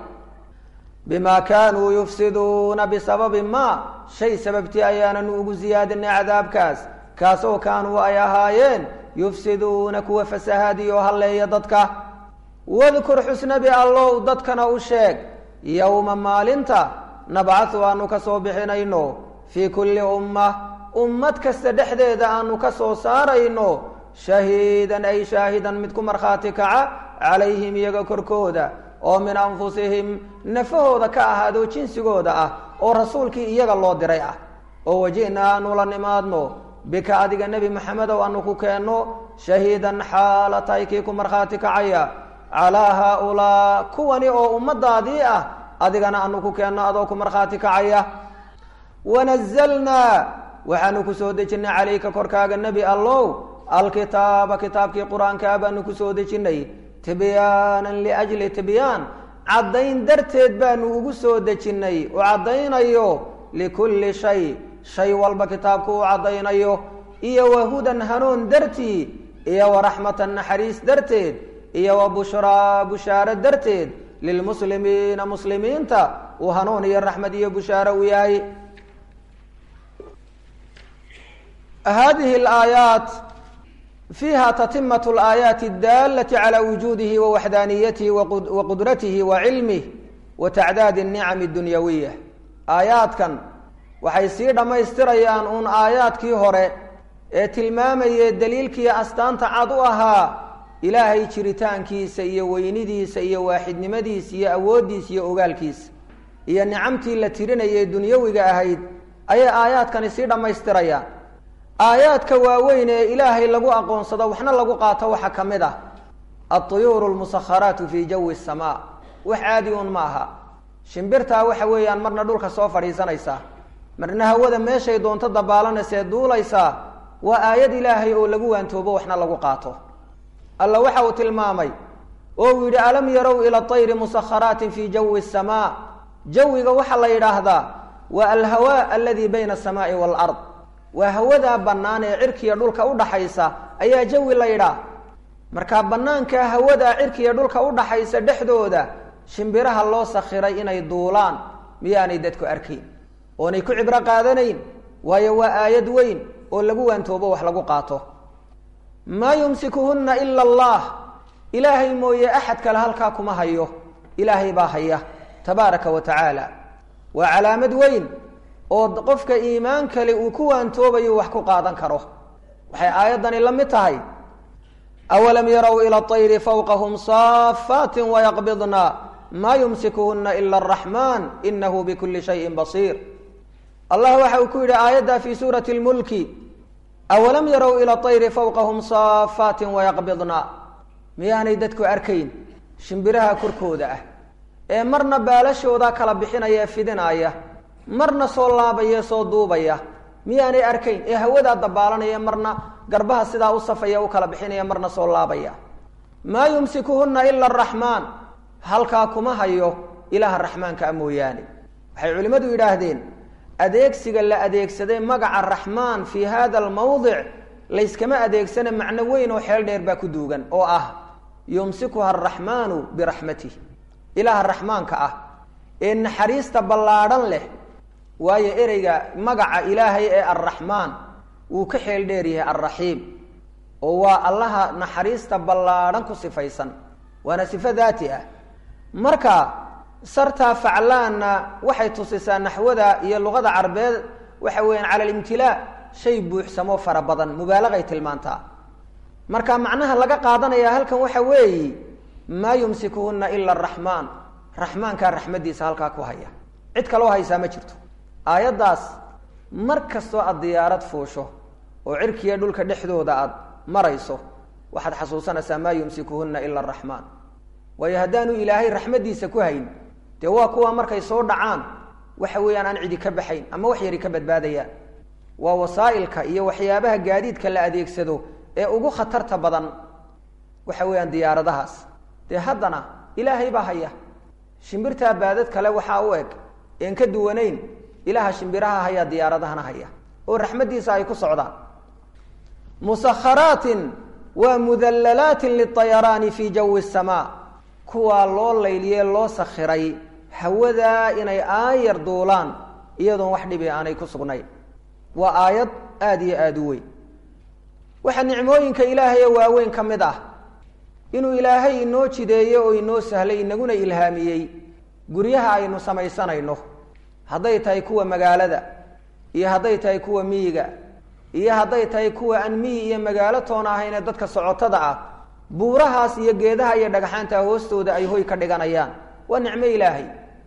bima kaanuu yufsiduuna bisababi ma shay sababtii ayaananu ugu ziyaadinay cadaabkaas kaasoo kaanuu ay ahaayeen yufsiduuna kuwa fasahaadiyo halleeya dadka wadkur xusnabi allow dadkana u sheeg yowma maalinta nabcahu aanu ka soo bixinayno fii kulli umma ummad kasta dhexdeeda aanu ka soo saarayno shahiidan ay shaahidan mid ku markhaati kaca calayhim iyaga korkooda oo min anfusihim nafahooda ka ahaadoo jinsigooda ah oo rasuulkii iyaga loo diray ah oo waji'na aanu la nimaadno bika adiga nebi maxamedow aanu ku keenno shahiidan xaala tahay kii ku markhaati kacaya calaa haaulaa kuwani oo ummadaadii ah adigana aanu ku keenno adoo ku markhaati kacaya wanazalnaa waxaanu ku soo dejinnay calayka korkaaga nebi allow alkitaaba kitaabkii qur-aankaa baanu ku soo dejinnay tibyaanan liajli tibyaan caddayn darteed baanu ugu soo dejinnay u caddaynayo likulli shay shay walba kitaabku uu caddaynayo iyo wa hudan hanuun dartii iyo wa raxmatan naxariis darteed iyo wa bushraa bushaaro darteed lilmuslimiina muslimiinta uu hanuun iyo raxmad iyo bushaaro u yahay hadihi alaayaat fiiha tatimat alaayaati adaalati calaa wujuudihi wa waxdaaniyatihi wa qudratihi wa cilmih wa tacdaadi anicami adunyawiya aayaadkan waxay sii dhammaystirayaan uun aayaadkii hore ee tilmaamayee daliilkii astaanta cad u ahaa ilaahay jiritaankiisa iyo weynidiisa iyo waaxidnimadiisa iyo awooddiisa iyo ogaalkiisa iyo nicamtii la tirinayay dunyawiga ahayd ayay aayaadkani sii dhammaystirayaan aayaadka waaweyn ee ilaahay lagu aqoonsado waxna lagu qaato waxaa ka mid ah altuyuuru lmusakharaatu fii jawi samaa wax caadi un ma aha shimbirtaa waxa weeyaan marna dhulka soo fadhiisanaysaa marna hawada meeshay doonto dabaalanaysae duulaysaa waa aayad ilaahay oo lagu waantoobo waxna lagu qaato alla waxa uu tilmaamay oo uu yidhi alam yarow ila tayri musakharaatin fii jawi samaa jawiga waxaa la yidhaahdaa waa alhawaa aladii bayna asamaai waalard waa hawadaa bannaan ee cirkiya dhulka udhaxaysa ayaa jawi la yidhaah marka bannaanka hawadaa cirkiya dhulka udhaxaysa dhexdooda shimbiraha loo sakhiray inay duulaan miyaanay dadku arkayn oonay ku cibro qaadanayn waayo waa aayad weyn oo lagu waantoobo wax lagu qaato maa yumsikuhunna ila allah ilaahay mooye axad kale halkaa kuma hayo ilaahay baa haya tabaaraka wa tacaala waa calaamad weyn oo qofka iimaan kale uu ku waantoobayo wax ku qaadan karo waxay aayaddani la mid tahay awalam yarow ila طayri fawqahum saafaatin wayaqbidna maa yumsikuhuna ila araxmaan inahu bikuli shayin basiir allah waxa uu ku yidhi aayadda fi suurati lmulki awalam yarow ila طayri fawqahum saafaatin wayaqbidna miyaanay dadku arkayn shimbiraha korkooda ah ee marna baalashooda kala bixinaya ee fidinaya marna soo laabaya soo duubaya miyaanay arkayn ee hawadaa dabaalanaya marna garbaha sidaa u safaya u kala bixinaya marna soo laabaya maa yumsikuhuna ila araxmaan halkaa kuma hayo ilaaha raxmaanka a mooyaane waxay culimmadu yidhaahdeen adeegsiga la adeegsaday magaca raxmaan fii hada almawdic layskama adeegsana macno weyn oo xeel dheer baa ku duugan oo ah yumsikuha araxmaanu biraxmatih ilaaha raxmaanka ah ee naxariista ballaadhan leh waayo ereyga magaca ilaahay ee arraxmaan wuu ka xeel dheer yahay alraxiim oo waa allaha naxariista ballaadhan ku sifaysan waana sifo daati ah marka sartaa faclaanna waxay tusisaa naxwada iyo luqada carbeed waxa weeyaan cala alimtilaa shay buuxsamoo fara badan mubaalagay tilmaantaa marka macnaha laga qaadanaya halkan waxa weeyi maa yumsikuhuna ila araxmaan raxmaankaa raxmadiisa halkaa ku haya cid kaloo haysaa ma jirto aayaddaas mar kastoo aada diyaarad fuusho oo cirkiya dhulka dhexdooda aada marayso waxaad xasuusanaysaa maa yumsikuhuna ila araxmaan waayo haddaanu ilaahay raxmadiisa ku hayn dee waa kuwa markay soo dhacaan waxa weeyaan aan cidi ka baxayn ama wax yari ka badbaadayaan waa wasaa'ilka iyo waxyaabaha gaadiidka la adeegsado ee ugu khatarta badan waxa weeyaan diyaaradahaas dee haddana ilaahay baa haya shimbirtaa baadad kale waxaa u eg een ka duwanayn ilaaha shimbiraha haya diyaaradahana haya oo raxmaddiisa ay ku socdaan musakharaatin waa mudallalaatin liayaraani fii jawi samaa kuwaa loo layliye loo sakhiray hawadaa inay aayar duulaan iyadoon wax dhibi aanay ku sugnayn waa aayad aada iyo aada u weyn waxaa nicmooyinka ilaahay ee waaweyn ka mid ah inuu ilaahay inoo jideeye oo inoo sahlay inaguna ilhaamiyey guryaha aynu samaysanayno hadday tahay kuwa magaalada iyo hadday tahay kuwa miyiga iyo hadday tahay kuwa aan miyi iyo magaalo toon ahayn ee dadka socotada ah buurahaas iyo geedaha iyo dhagxaanta hoostooda ay hoy ka dhiganayaan waa nicmo ilaahay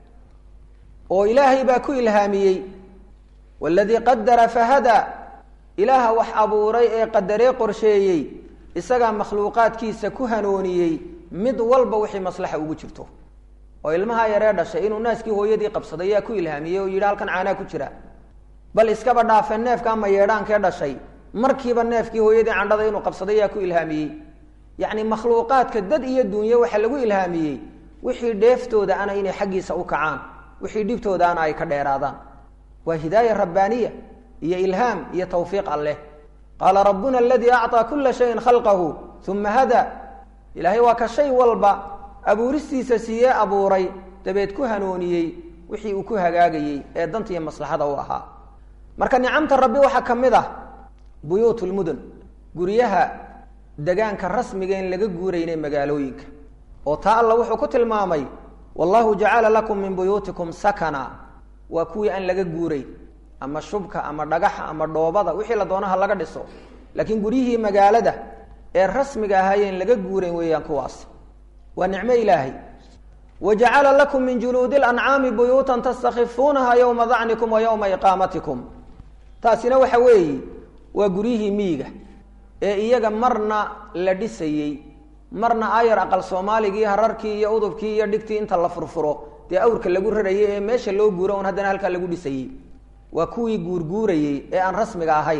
oo ilaahay baa ku ilhaamiyey waladii qadara fahadaa ilaaha wax abuuray ee qadaree qorsheeyey isagaa makhluuqaadkiisa ku hanooniyey mid walba wixii maslaxa ugu jirto oo ilmaha yaree dhashay inuu naaskii hooyadii qabsaday yaa ku ilhaamiyey oo yidhi halkan caanaa ku jira bal iskaba dhaafe neefka ama yeedhaankee dhashay markiiba neefkii hooyadii candhada inuu qabsaday yaa ku ilhaamiyey yacni makhluuqaadka dad iyo dunye waxaa lagu ilhaamiyey wixii dheeftooda ana inay xaggiisa u kacaan wixii dhibtooda ana ay ka dheeraadaan waa hidaaya rabbaaniya iyo ilhaam iyo tawfiiq alleh qaala rabbuna aladii acطaa kula shayin khalqahu uma hada ilaahay waa ka shay walba abuuristiisa siiyee abuuray dabeed ku hanooniyey wixii uu ku hagaagayey ee danta iyo maslaxada u ahaa marka nicamta rabbi waxaa ka mid ah buyuut lmudun guryaha degaanka rasmiga in laga guuraynay magaalooyinka oo taa alla wuxuu ku tilmaamay wallahu jacala lakum min buyuutikum sakana waa kuwii aan laga guurayn ama shubka ama dhagaxa ama dhoobada wixii la doonaha laga dhiso laakiin guryihii magaalada ee rasmiga ahaayeen laga guurayn weeyaan kuwaas waa nicmo ilaahay wa jacala lakum min juluudi lancaami buyuutan tastakifuunaha yowma dacnikum wa yowma iqaamatikum taasina waxa weeye waa guryihii miyiga ee iyaga marna la dhisayey marna ayar aqal soomaaligii hararkii iyo udubkii iyo dhigtii inta la furfuro dee awrka lagu rarayay ee meesha loo guuro un haddana halkaa lagu dhisayey waa kuwii guurguurayey ee aan rasmiga ahayn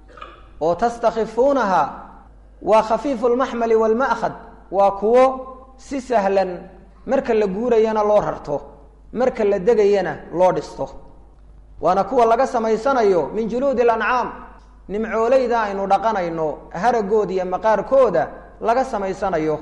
oo tastakifuunaha waa khafiifu lmaxmali walma'khad waa kuwo si sahlan marka la guurayana loo rarto marka la degayana loo dhisto waana kuwa laga samaysanayo min juluudi alancaam nimcooleyda aynu dhaqanayno haragooda iyo maqaarkooda laga samaysanayo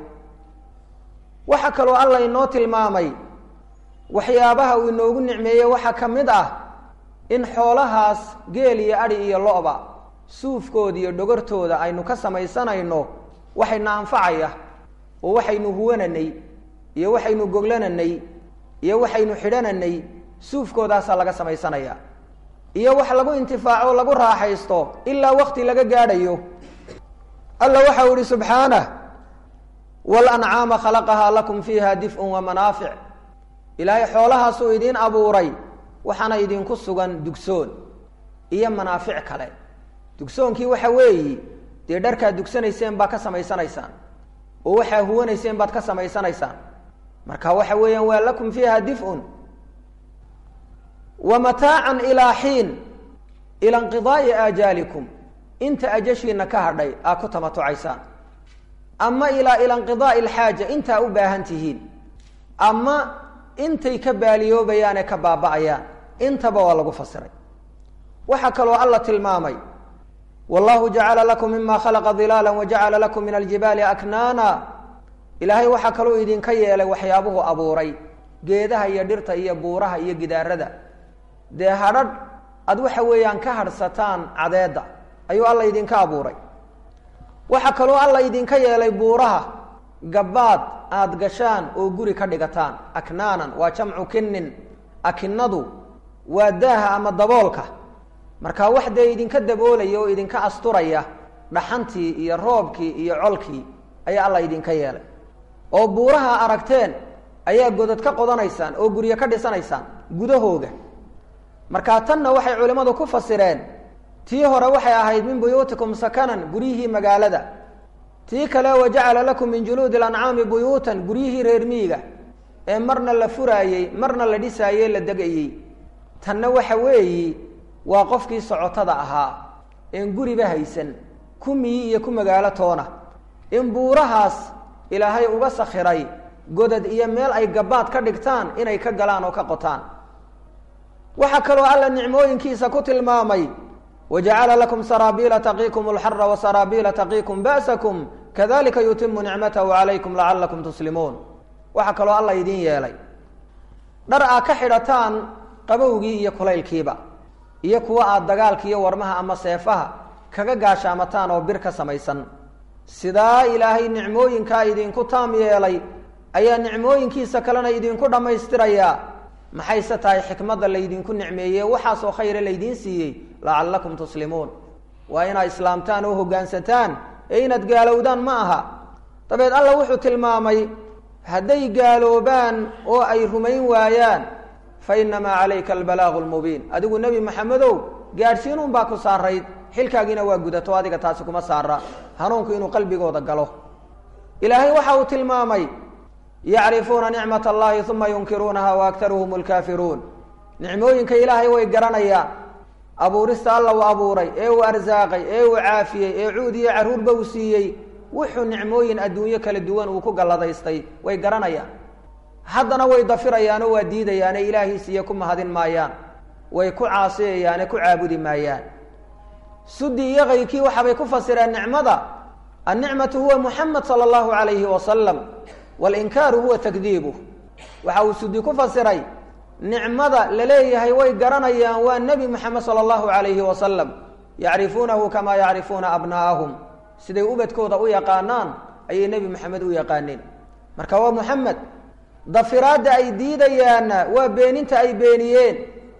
waxaa kaloo alla inoo tilmaamay waxyaabaha uu inoogu nicmeeyey waxaa ka mid ah in xoolahaas geel iyo adhi iyo lo-ba suufkooda iyo dhogortooda aynu ka samaysanayno waxayna anfacaya oo waxaynu huwananay iyo waxaynu goglananay iyo waxaynu xidhananay suufkoodaasaa laga samaysanayaa iyo wax lagu intifaaco lagu raaxaysto ilaa wakti laga gaadhayo alla waxau ihi subxaanah walancaama khalaqahaa lakum fiiha dif'un wa manaafic ilaahay xoolahaasuu idiin abuuray waxaana idinku sugan dugsoon iyo manaafic kale dugsoonkii waxa weeyi dee dharkaad dugsanayseen baad ka samaysanaysaan oo waxaa huwanayseen baad ka samaysanaysaan marka waxa weeyaan waa lakum fiiha dif'un wa mataacan ilaa xiin ila inqidaai aajaalikum inta ajashiina ka hadhay aa ku tamatucaysaan ama ilaa ila inqidaai alxaaja intaa u baahan tihiin ama intay ka baaliyoobayaan ee ka baaba'ayaan intaba waa lagu fasiray waxaa kaloo alla tilmaamay wallahu jacala lakum mima khalaqa dilaala wajacala lakum min aljibaali aknaana ilaahay waxaa kaloo idinka yeelay waxyaabuhu abuuray geedaha iyo dhirta iyo buuraha iyo gidaarada dee hadhadh aad waxa weeyaan ka hadhsataan cadeedda ayuu alla idinka abuuray waxaa kaloo alla idinka yeelay buuraha gabbaad aada gashaan oo guri ka dhigataan aknaanan waa jamcu kinin akinadu waa daaha ama daboolka marka wax dee idinka daboolaya oo idinka asturaya dhaxantii iyo roobkii iyo colkii ayaa alla idinka yeelay oo buuraha aragteen ayaa godad ka qodanaysaan oo guryo ka dhisanaysaan gudahooga markaa tanna waxay culimmadu ku fasireen tii hore waxay ahayd min buyuutikum sakanan guryihii magaalada tii kale wajacala lakum min juluudi lancaami buyuutan guryihii reer miiga ee marna la furaayey marna la dhisaayey la degayey tanna waxa weeyi waa qofkii socotada ahaa een guriba haysan ku miyi iyo ku magaalo toona in buurahaas ilaahay uga sakhiray godad iyo meel ay gabbaad ka dhigtaan inay ka galaan oo ka qotaan waxaa kaloo alla nicmooyinkiisa ku tilmaamay wajacala lakum saraabiila taqiikum alxara wasaraabiila taqiikum ba'sakum kadalika yutimu nicmatahu calaykum lacalakum tuslimuun waxaa kaloo alla idin yeelay dhar aad ka xidhataan qabowgii iyo kulaylkiiba iyo kuwa aada dagaalka iyo warmaha ama seefaha kaga gaashaamataan oo bir ka samaysan sidaa ilaahay nicmooyinkaa idinku taam yeelay ayaa nicmooyinkiisa kalena idinku dhammaystirayaa maxayse tahay xikmadda laydinku nicmeeye waxaasoo khayra laydiin siiyey lacallakum tuslimuun waa inaad islaamtaan oo hoggaansataan ee inaad gaalowdaan ma aha dabeed alla wuxuu tilmaamay hadday gaaloobaan oo ay rumayn waayaan fa inamaa calayka albalaagu lmubiin adigu nebi maxamedow gaadhsiinuun baa ku saarayd xilkaagiina waa gudato adiga taasi kuma saara hanuunku inuu qalbigooda galo ilaahay waxa uu tilmaamay yacrifuuna nicmat allahi uma yunkiruunaha wa aktaruhum lkaafiruun nicmooyinka ilaahay way garanayaan abuurista alla uu abuuray ee uu arsaaqay ee uu caafiyey ee cuud iyo carruurba uu siiyey wuxuu nicmooyin adduunyo kala duwan uu ku galladaystay way garanayaan haddana way dafirayaanoo waa diidayaane ilaahiisiiyo ku mahadin maayaan way ku caasiyayaane ku caabudi maayaan sudi iyo kayrkii waxaabay ku fasireen nicmada annicmatu huwa muxamed sala allahu alayhi wasalam walinkaaru huwa takdiibuh waxa uu sudi ku fasiray nicmada laleeyahay way garanayaan waa nebi moxamed sala allahu alayhi wasalam yacrifuunahu kamaa yacrifuuna abnaa'ahum siday ubadkooda u yaqaanaan ayay nebi moxamed u yaqaaneen marka waa moxamed dafiraadda ay diidayaanna waa beeninta ay beeniyeen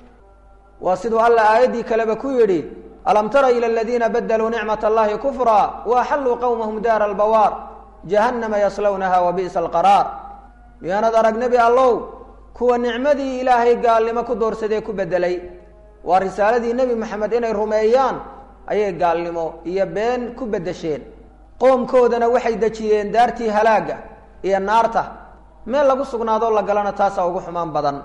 waa siduu alla aayaddii kaleba ku yidhi alam tara ila aladiina badaluu nicmat allahi kufra waaxalluu qowmahum daara albawaar jahannama yaslawnaha wa bi'sa alqaraar miyaanad arag nebi allow kuwa nicmadii ilaahay gaalnimo ku doorsadee ku bedelay waa risaaladii nebi moxamed inay rumeeyaan ayay gaalnimo iyo been ku bedesheen qoomkoodana waxay dejiyeen daartii halaagga iyo naarta meel lagu sugnaadoo la galana taasaa ugu xumaan badan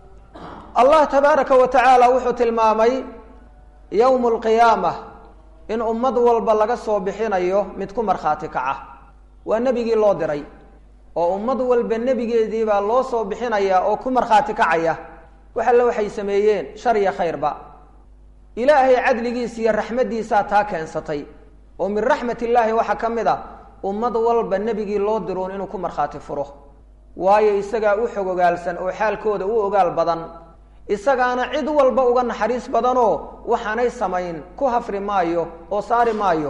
allah tabaaraka wa tacaala wuxuu tilmaamay yowmu alqiyaama in ummad walba laga soo bixinayo mid ku markhaati kaca waa nebigii loo diray oo ummad walba nebigeediibaa loo soo bixinaya oo ku markhaati kacaya wax alle waxay sameeyeen shar iyo khayrba ilaahay cadligiisa iyo raxmaddiisaa taa keensatay oo min raxmat illaahi waxaa ka mid a ummad walba nebigii loo diroon inuu ku markhaati furo waayo isagaa u xog ogaalsan oo xaalkooda u ogaal badan isagaana cid walba uga naxariis badanoo waxaanay samayn ku hafri maayo oo saari maayo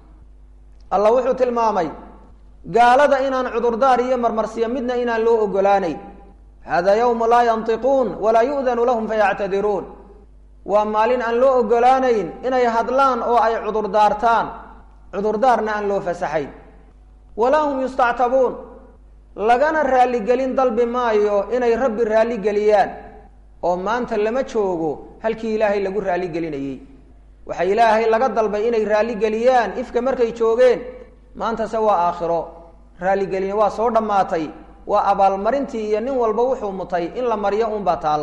allah wuxuu tilmaamay gaalada inaan cudurdaar iyo marmarsiyo midna inaan loo ogolaanay hada yawmu laa yantiquun walaa yu'danu lahum fayactadiruun waa maalin aan loo ogolaanayn inay hadlaan oo ay cudurdaartaan cudurdaarna aan loo fasaxayn walaa hum yustactabuun lagana raaligelin dalbi maayo inay rabbi raaligeliyaan oo maanta lama joogo halkii ilaahay lagu raaligelinayey waxaa ilaahay laga dalbay inay raaligeliyaan ifka markay joogeen maantase waa aakhiro raaligelin waa soo dhammaatay waa abaalmarintii iyo nin walba wuxuu mutay in la mariyo unbaa taal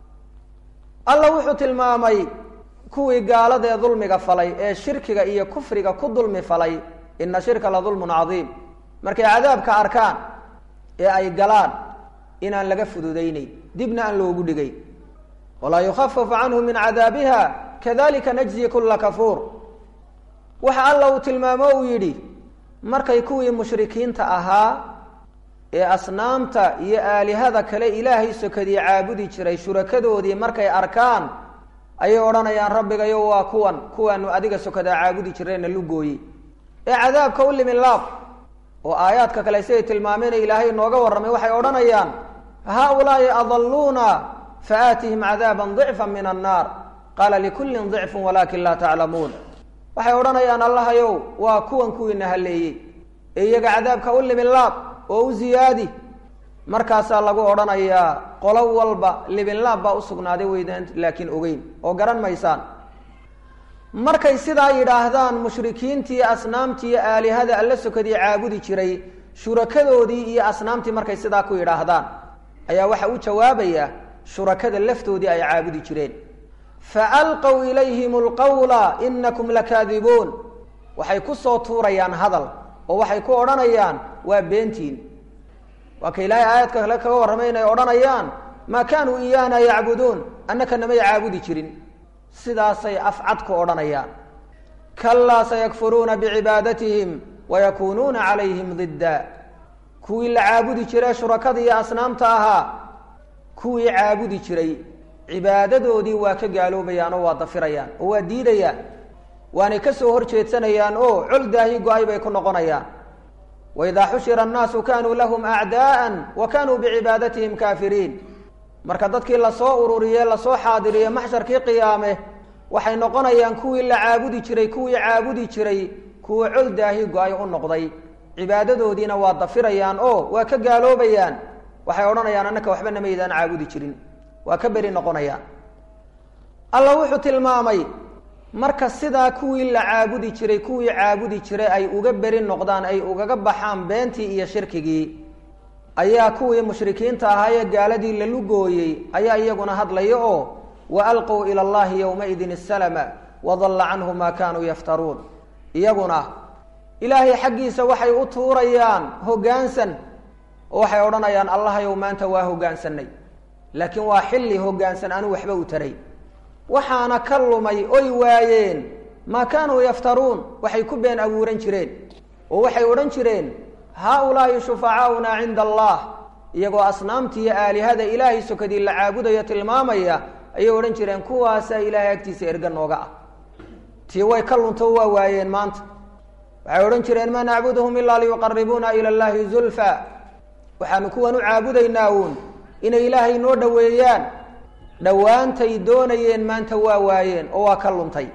alla wuxuu tilmaamay kuwii gaalada ee dulmiga falay ee shirkiga iyo kufriga ku dulmi falay ina shirka la dulmun cadiim markay cadaabka arkaan ee ay galaan inaan laga fududaynayn dibna aan loogu dhigay walaa yukhafafu canhu min cadaabiha kadalika najzi kula kafuur waxa alla uu tilmaamo uu yidhi markay kuwii mushrikiinta ahaa ee asnaamta iyo aalihada kale ilaahay sokadii caabudi jiray shurakadoodii markay arkaan ayay odhanayaan rabbigayo waa kuwan kuwaanu adiga sokadaa caabudi jirayna lugooye ee cadaabka u limin laab oo aayaadka kale siday tilmaameen ilaahay nooga warramay waxay odhanayaan haaulaai adalluuna faaatihim cadaaban dicfa min annaar qaala likullin dicfun walaakin laa taclamuun waxay odhanayaan allahayow waa kuwan kuwiina halleeyey ee iyaga cadaabka u limin laab oo u ziyaadi markaasaa lagu odhanayaa qolo walba libinlaab baa usugnaaday weydaan laakiin ogeyn oo garan maysaan markay sidaa yidhaahdaan mushrikiintii asnaamtii iyo aalihada alla sokadii caabudi jiray shurakadoodii iyo asnaamtii markay sidaa ku yidhaahdaan ayaa waxa u jawaabaya shurakada laftoodii ay caabudi jireen fa alqow ilayhim alqawla inakum lakaadibuun waxay ku soo tuurayaan hadal oo waxay ku odhanayaan waa beentiin waa ka ilaahay aayadka kale kaga warramay inay odhanayaan maa kaanuu iyaana yacbuduun annaka namay caabudi jirin sidaasay afcad ku odhanayaan kalaa sayakfuruuna bicibaadatihim wayakuunuuna calayhim didda kuwii la caabudi jiray shurakada iyo asnaamta ahaa kuwii caabudi jiray cibaadadoodii waa ka gaaloobayaan oo waa dafirayaan oo waa diidayaan waanay ka soo hor jeedsanayaan oo col daahi go-ay bay ku noqonayaan waidaa xushira annaasu kanuu lahum acdaa'an wa kanuu bicibaadatihim kaafiriin marka dadkii lasoo ururiye lasoo xaadiriye maxsharkii qiyaame waxay noqonayaan kuwii la caabudi jiray kuwii caabudi jiray kuwa col daahi go-ay u noqday cibaadadoodiina waa dafirayaan oo waa ka gaaloobayaan waxay odhanayaan annaka waxba namaydaan caabudi jirin waa ka beri noqonayaan alla wuxuu tilmaamay marka sidaa kuwii la caabudi jiray kuwii caabudi jiray ay uga beri noqdaan ay ugaga baxaan beentii iyo shirkigii ayaa kuwii mushrikiinta ahaa ee gaaladii la lugooyey ayaa iyaguna hadlaya oo wa alquu ila allahi yowmaidin isalama wadalla canhu maa kaanuu yaftaruun iyaguna ilaahay xaggiisa waxay u tuurayaan hoggaansan oo waxay odhanayaan allahayow maanta waa hoggaansanay laakiin waa xilli hoggaansan anuu waxba u taray waxaana ka lumay oy waayeen maa kaanuu yaftaruun waxay ku been abuuran jireen oo waxay odhan jireen haaulaai shufacaauna cinda allah iyagoo asnaamtii iyo aalihada ilaahay sokadii la caabudayo tilmaamaya ayay odhan jireen kuwaasaa ilaahay agtiisa erga nooga ah tii way ka lunto waa waayeen maanta waxay odhan jireen maa nacbuduhum ilaa liyuqaribuuna ila llahi zulfa waxaanu kuwan u caabudaynaa uun inay ilaahay noo dhoweeyaan dhowaantay doonayeen maanta waa waayeen oo waa ka luntay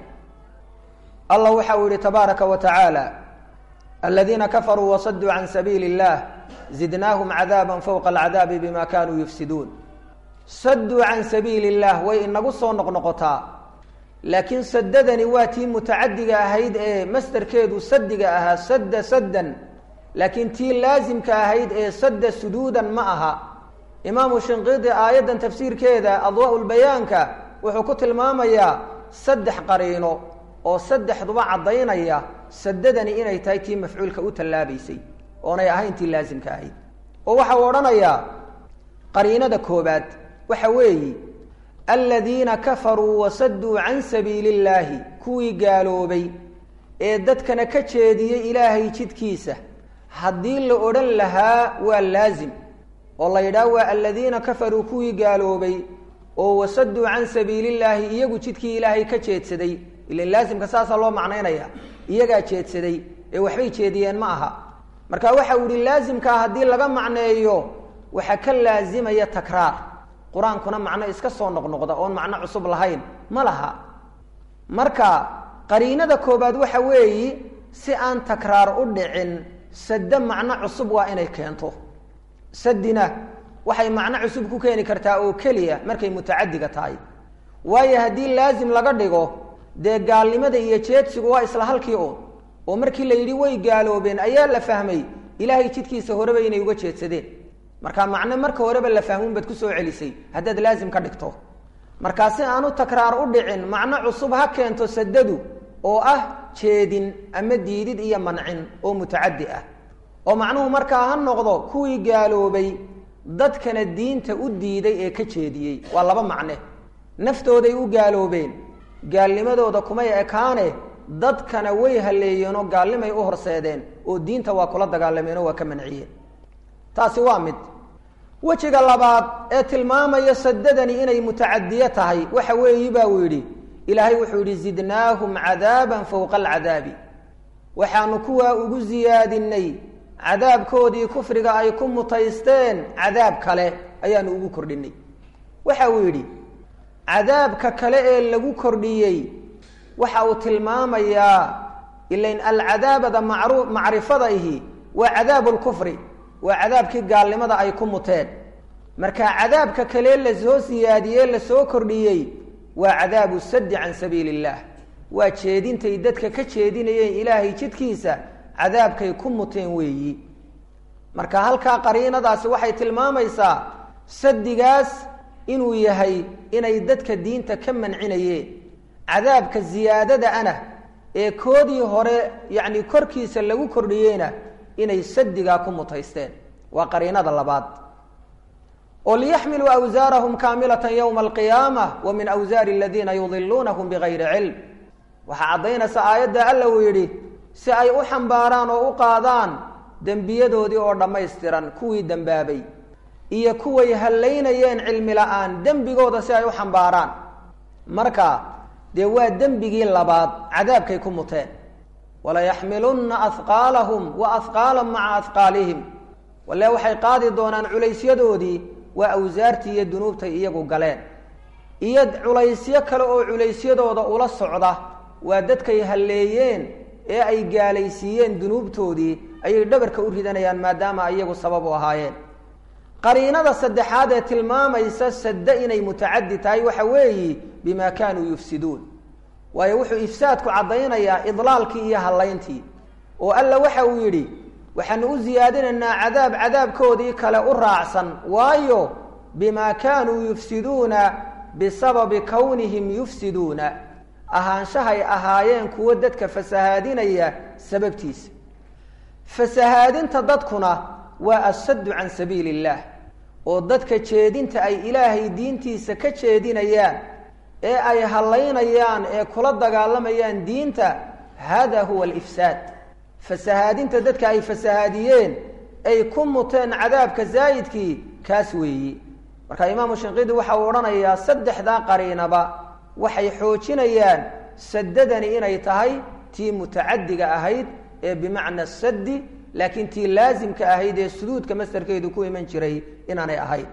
allah waxa uu yihi tabaaraka wa tacaala aladiina kafaruu wasaduu can sabiili اllah zidnaahum cadaaba fowqa alcadaabi bima kanuu yufsiduun saduu can sabiili اllah way inagu soo noqnoqotaa laakiin sadadani waa tii mutacadiga ahayd ee masderkeedu sadiga ahaa sadda saddan laakiin tii laasimka ahayd ee sadda suduudan ma aha imaamu shinqidi aayaddan tafsiirkeeda adwaa lbayaanka wuxuu ku tilmaamayaa saddex qariino oo saddexduba caddaynaya sadadani inay tahay tii mafcuulka u tallaabaysay oonay ahayn tii laasimka ahayd oo waxa uu odhanayaa qariinada koobaad waxa weeyi aladiina kafaruu wasaduu can sabiili illaahi kuwii gaaloobay ee dadkana ka jeediyey ilaahay jidkiisa haddii la odhan lahaa waa laazim oo la yidhaah waa aladiina kafaruu kuwii gaaloobay oo wasaduu can sabiili illaahi iyagu jidkii ilaahay ka jeedsaday ilan laasimka saasaa loo macnaynaya iyagaa jeedsaday ee waxbay jeediyeen ma aha marka waxa uu yihi laasimkaa haddii laga macneeyo waxaa ka laasimaya takraar qur-aankuna macno iska soo noqnoqda oon macno cusub lahayn ma laha marka qariinada koobaad waxa weeyi si aan takraar u dhicin sade macno cusub waa inay keento sadina waxay macno cusub ku keeni kartaa oo keliya markay mutacadiga tahay waayo haddii laasim laga dhigo dee gaalnimada iyo jeedsigu waa isla halkii un oo markii la yidhi way gaaloobeen ayaa la fahmay ilaahay jidkiisa horeba inay uga jeedsadeen marka macne marka horeba la fahmun baad kusoo celisay haddaad laasim ka dhigto markaa si aanu takraar u dhicin macno cusub ha keento sadadu oo ah jeedin ama diidid iyo mancin oo mutacadi ah oo macnuhu markaa ha noqdo kuwii gaaloobay dadkana diinta u diiday ee ka jeediyey waa laba macne naftooday u gaaloobeen gaalnimadooda kumay ekaane dadkana way haleeyeen oo gaalnimay u horseedeen oo diinta waa kula dagaalameen oo waa ka manciyeen taasi waa mid wejiga labaad ee tilmaamaya sadadani inay mutacadiye tahay waxa weeyi baa uu yidhi ilaahay wuxuu yidhi zidnaahum cadaaban fowqa alcadaabi waxaanu kuwaa ugu siyaadinay cadaabkoodii kufriga ay ku mutaysteen cadaab kale ayaanu ugu kordhinay waxa uu yidhi cadaabka kale ee lagu kordhiyey waxa uu tilmaamayaa ilain alcadaabada macru macrifada ihi waa cadaabu lkufri waa cadaabkii gaalnimada ay ku muteen marka cadaabka kale lasoo siyaadiyey lasoo kordhiyey waa cadaabu saddi can sabiili illah waa jeedintay dadka ka jeedinayeen ilaahay jidkiisa cadaabkay ku muteen weeyi marka halkaa qariinadaasi waxay tilmaamaysaa sadigaas inuu yahay inay dadka diinta ka mancinayeen cadaabka ziyaadada ana ee koodii hore yacni korkiisa lagu kordhiyeyna inay sadigaa ku mutaysteen waa qariinada labaad oo liyaxmiluu awsaarahum kaamilatan yowma alqiyaama wa min awsaari aladiina yudiluunahum bigayri cilm waxaa caddaynaysa aayadda alla uu yidhi si ay u xambaaraan oo u qaadaan dembiyadoodii oo dhammaystiran kuwii dembaabay iyo kuway hallaynayeen cilmi la-aan dembigooda si ay u xambaaraan marka dee waa dembigii labaad cadaabkay ku muteen walayaxmilunna ahqaalahum wa ahqaalan maca ahqaalihim walle waxay qaadi doonaan culaysyadoodii waa awsaartii iyo dunuubtay iyagu galeen iyo culaysyo kale oo culaysyadooda ula socda waa dadkay halleeyeen ee ay gaalaysiiyeen dunuubtoodii ayay dhabarka u ridanayaan maadaama iyagu sabab u ahaayeen qariinada saddexaad ee tilmaamaysa sadde inay mutacadi tahay waxa weeyi bima kaanuu yufsiduun waayo wuxuu ifsaadku caddaynayaa idlaalkii iyo hallayntii oo alla waxa uu yidhi waxaanu u siyaadinaynaa cadaab cadaabkoodii kale u raacsan waayo bima kaanuu yufsiduuna bisababi kownihim yufsiduuna ahaanshahay ahaayeen kuwo dadka fasahaadinaya sababtiisa fasahaadinta dadkuna waa assaddu can sabiili illaah oo dadka jeedinta ay ilaahay diintiisa ka jeedinayaan ee ay hallaynayaan ee kula dagaalamayaan diinta hada huwa alifsaad fasahaadinta dadka ay fasahaadiyeen ay ku muteen cadaabka zaa'idkii kaas weeyi marka imaamu shinqidi waxa uu odhanayaa saddexdaa qariinaba waxay xoojinayaan sadadani inay tahay tii mutacadiga ahayd ee bimacna saddi laakiin tii laasimka ahayd ee suduudka masdarkeedu ku iman jiray inaanay ahayn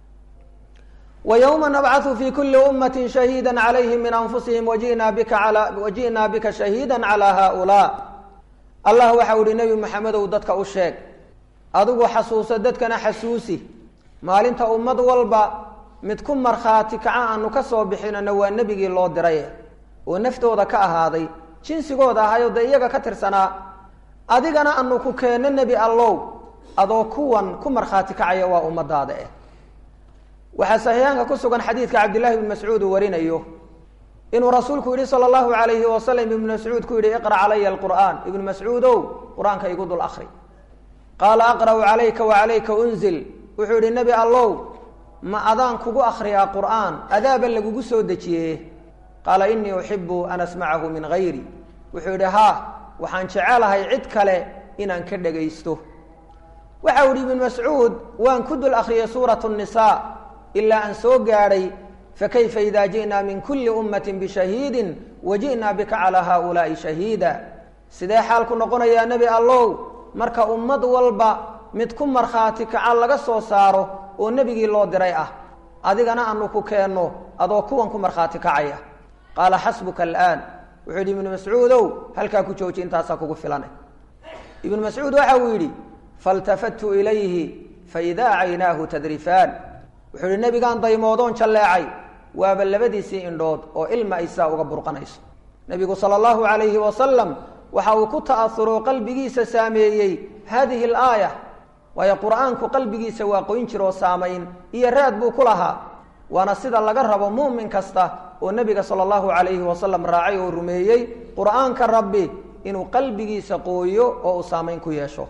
ويومa نبcث في kuli أمة شhهيdا عlayهm min أنfusihim وjiئnaa bika وajiئnaa bika شhahيidا عlى hؤuلاء allah waxau ihi nebi mxamedow dadka u sheeg adigu xasuuso dadkana xasuusi maalinta ummad walba mid ku markhaati kaca aanu ka soo bixinana waa nebigii loo diray oo naftooda ka ahaaday jinsigooda ahayo dee iyaga ka tirsanaa adigana anu ku keenno nebi allow adoo kuwan ku markhaati kacaya waa ummadaada eh waxaa saxiixaanka ku sugan xadiidka cabdillahi ibn mascuud uu warinayo inuu rasuulku yihi sala allahu alayhi wasalam ibnu mascuud ku yihi iqra calaya alqur'aan ibnu mascuudow qur-aanka igu dul akri qaala aqra'u calayka wacalayka unzil wuxuu yihi nebi allow ma adaan kugu akriyaa qur'aan adaaba lagugu soo dejiye qaala inii uxibu an asmacahu min hayri wuxuu yihi haa waxaan jecelahay cid kale inaan ka dhegaysto waxa u yihi ibnu mascuud waan ku dul akriyay suurat nisa ilaa aan soo gaadhay fakayfa ida ji'naa min kuli ummati bishahiidin waji'naa bika calaa haaulaai shahiida sidee xaalku noqonayaa nebi allow marka ummad walba mid ku markhaati kaca laga soo saaro oo nebigii loo diray ah adigana aanu ku keenno adoo kuwan ku markhaati kacaya qaala xasbuka alaan wuxuu yidhi ibnu mascuudow halkaa ku jooji intaasaa kugu filana ibnu mascuud waxa uu yidhi faltafattu ilayhi faidaa caynaahu tadrifaan wuxuu yidhi nebigaan daymoodoon jalleecay waaba labadiisii indhood oo ilma ay saa uga burqanayso nebigu sala allahu calayhi wasalam waxa uu ku ta'asuroo qalbigiisa saameeyey haadihi alaaya waayo qur-aanku qalbigiisa waa qoyn jiroo saamayn iyo raad buu ku lahaa waana sida laga rabo muumin kasta oo nebiga sala allahu calayhi wasalam raacay oo rumeeyey qur-aanka rabbi inuu qalbigiisa qooyo oo uu saamayn ku yeesho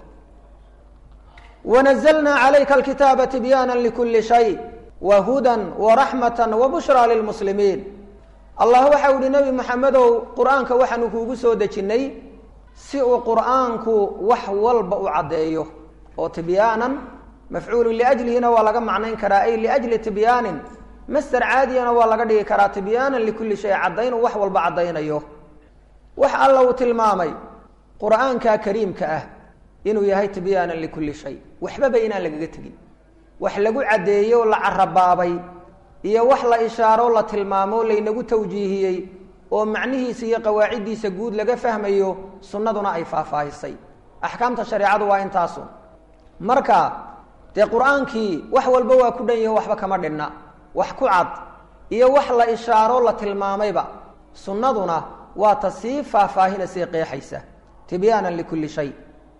wanazalnaa calayka alkitaaba tibyaana likulli shay wa hudan waraxmatan wabushraa lilmuslimiin allah waxa u ihi nebi maxamedow qur-aanka waxaanu kuugu soo dejinnay si uu qur-aanku wax walba u caddeeyo oo tibyaanan mafcuulu liajlihina waa laga macnayn karaa ay liajli tibyaanin master caadiyana waa laga dhigi karaa tibyaanan likulli shay caddayn uu wax walba caddaynayo wax alla uu tilmaamay qur-aanka kariimka ah inuu yahay tibyaanan likulli shay waxbaba inaan lagaga tegin wax lagu caddeeyo la carabaabay iyo wax la ishaaro la tilmaamo laynagu tawjiihiyey oo macnihiisa iyo qawaaciddiisa guud laga fahmayo sunnaduna ay faahfaahisay axkaamta shareecadu waa intaasu marka dee qur-aankii wax walba waa ku dhan yaho waxba kama dhinna wax ku cad iyo wax la ishaaro la tilmaamayba sunnaduna waa ta sii faahfaahinasii qeexaysa tibyaanan likulli shay